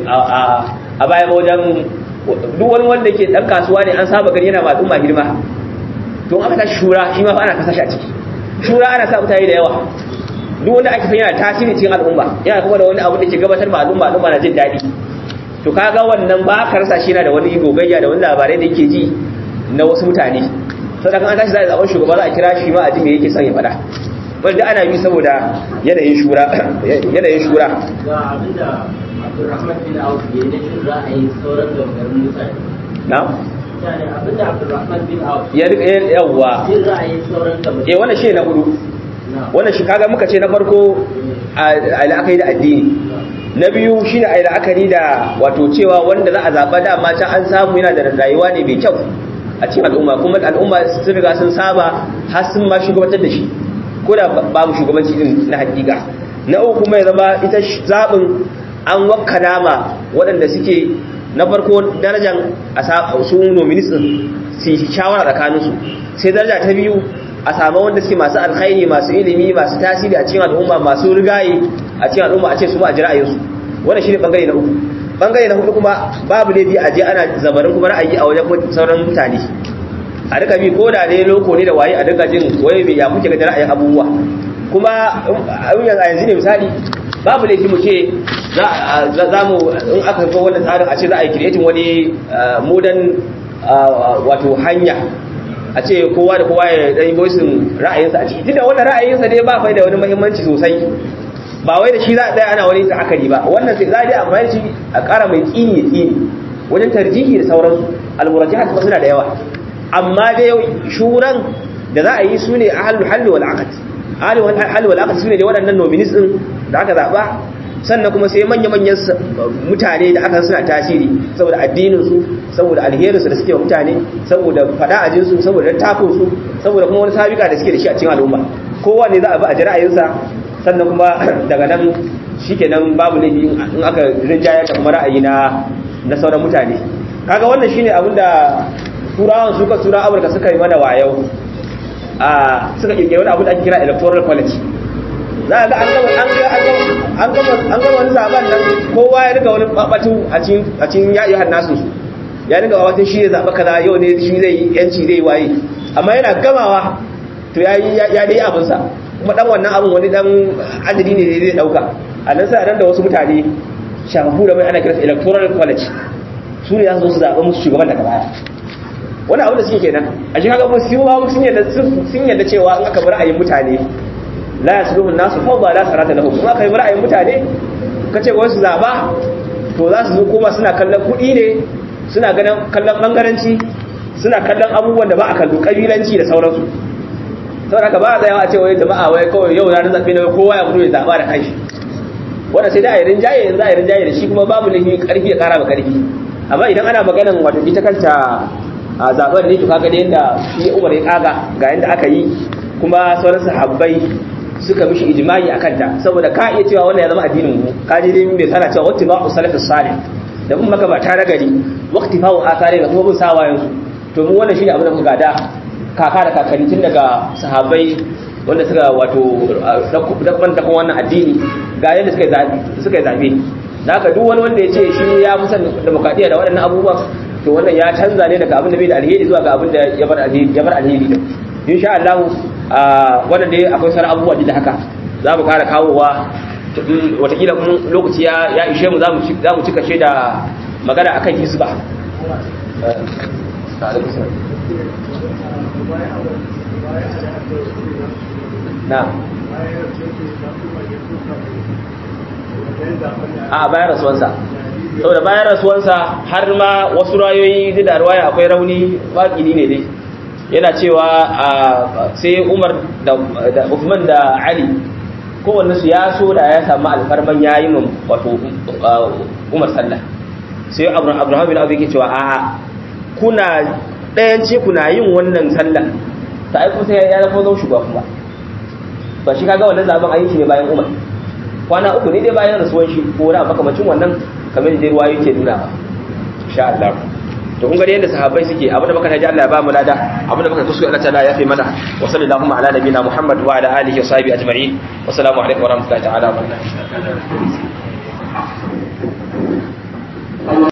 a baya ba wajen duk wani wanda ke dan kasuwa ne an saba gani yana ma al'umma girma to aka tashi shura shi ma fa ana kasa shi a ciki shura ana sa mutane da yawa duk wanda ake san yana tasiri cikin al'umma yana kuma da wani abu da ke gabatar ma al'umma al'umma na jin daɗi to kaga wannan ba ka rasa shi yana da wani gogayya da wani labarai da yake ji na wasu mutane saboda kan an tashi za a zaɓen shugaba za a kira shi ma a ji me yake son ya faɗa wanda ana yi saboda yanayin shura yanayin shura ga abinda Abdulrahman bin Auf ya yi na ra'ayin sauran gabarin mutane na yani abinda Abdulrahman bin Auf ya rika yawa jin ra'ayin sauran gabarin eh wannan shi na hudu wannan shi kaga muka ce na farko a la'akari da addini na biyu shi ne a la'akari da wato cewa wanda za a zaɓa dama can an samu yana da rayuwa ne mai kyau a cikin al'umma kuma al'umma sun riga sun saba har sun ma shugabantar da shi ko da babu shugabanci din na hakika na uku kuma ya zama ita zaɓin an wakkala ma waɗanda suke na farko darajar a su nominis din su yi shawara tsakaninsu sai daraja ta biyu a samu wanda suke masu alkhairi masu ilimi masu tasiri a cikin al'umma masu rigaye a cikin al'umma a ce su ma a ji ra'ayinsu wannan shine bangare na uku bangare na hudu kuma babu laifi a je ana zabarin kuma ra'ayi a wajen sauran mutane a duka bi ko da ne loko ne da waye a duka jin waye mai ya kuke ga ra'ayin abubuwa kuma a yanzu ne misali babu laifi mu ce za mu in aka ga wannan tsarin a ce za a yi creating wani modern wato hanya a ce kowa da kowa ya dan voicing ra'ayinsa a ciki tunda wannan ra'ayinsa dai ba fa da wani muhimmanci sosai ba wai da shi za a tsaya ana wani ta'akari ba wannan sai za a dai amfani shi a ƙara mai tsini ya tsini wajen tarjihi da sauransu almurajihat kuma suna da yawa amma dai shuran da za a yi su ne ahlul halli wal aqd ahlul halli wal aqd su ne waɗannan nominees din da aka zaba sannan kuma sai manya-manyan mutane da aka suna tasiri saboda addininsu saboda alherinsu da suke wa mutane saboda fada ajinsu saboda tafinsu saboda kuma wani sabika da suke da shi a cikin al'umma kowa ne za a bi a jira'ayinsa sannan kuma daga nan shi kenan babu laifi in aka rinjaya da kuma ra'ayi na na sauran mutane kaga wannan shine abin da turawan suka tura amurka suka yi mana wayau a suka kirkiri wani abu da ake kira electoral college za a ga an gama wani zaben nan kowa ya riga wani babatu a cikin yayi hannasu su ya riga wata shi ya zaɓa kaza yau ne shi zai yanci zai waye amma yana gamawa to ya dai abinsa kuma dan wannan abin wani dan adadi ne zai dauka a nan sai a da wasu mutane shafafu da mai ana kiransa electoral college su ne za su zaɓa musu shugaban daga baya wani abu da suke kenan a shi kaga su ma sun yadda cewa in aka bi ra'ayin mutane la yasluhu nasu fawda la sarata lahum kuma kai ra'ayin mutane kace ga wasu zaba to za su zo kuma suna kallon kudi ne suna ganin kallon bangaranci suna kallon abubuwan da ba a kallo kabilanci da sauransu saboda ka ba a tsayawa a ce wai jama'a wai kawai yau ranar zaɓe ne kowa ya fito ya zaɓa da kanshi wanda sai da a yi rinjaye yanzu a yi rinjaye da shi kuma babu lahi ƙarfi ya ƙara ba ƙarfi amma idan ana maganan wato ita kanta a zaɓen ne to kaga da yadda shi umar ya ƙaga ga yadda aka yi kuma sauran sahabbai suka mishi ijma'i akan ta saboda ka iya cewa wannan ya zama addinin mu ka ji dai mai sana cewa wata ba'u salafis salih da mun maka ba ta nagari waqti fa'u asare da kuma bin sawa yanzu to mu wannan shine abin da muka gada kaka da kakanni tun daga sahabbai wanda suka wato dabban da wannan addini ga yadda suka zabi suka zabe haka duk wani wanda ya ce shi ya fi son demokradiyya da waɗannan abubuwan to wannan ya canza ne daga abin da bai da alheri zuwa ga abin da ya bar alheri ya bar alheri din insha Allah wannan dai akwai sauran abubuwa da haka za mu kara kawowa watakila kun lokaci ya ishe mu za mu cika shi da magana akan hisba na a bayan rasuwansa saboda bayan rasuwansa har ma wasu rayoyi duk da ruwaya akwai rauni waƙini ne dai yana cewa sai umar da Uthman da ali kowanne su ya so da ya samu alfarman yayi mun wato umar sallah sai abraham bin abu yake cewa a'a kuna ɗayan ce kuna yin wannan sallah sai kuma sai ya zama zama shugaba kuma ba shi kaga wannan zaben an yi shi ne bayan umar kwana uku ne dai bayan rasuwan shi ko na makamacin wannan kamar da ruwa yake nuna ba insha Allah to kun ga yadda sahabbai suke abinda muka taji Allah ya ba mu lada abinda muka kusu Allah ta'ala ya fi mana wa sallallahu ala nabiyina Muhammad wa ala alihi wa sahbihi ajma'in wa assalamu alaikum wa rahmatullahi ta'ala wa barakatuh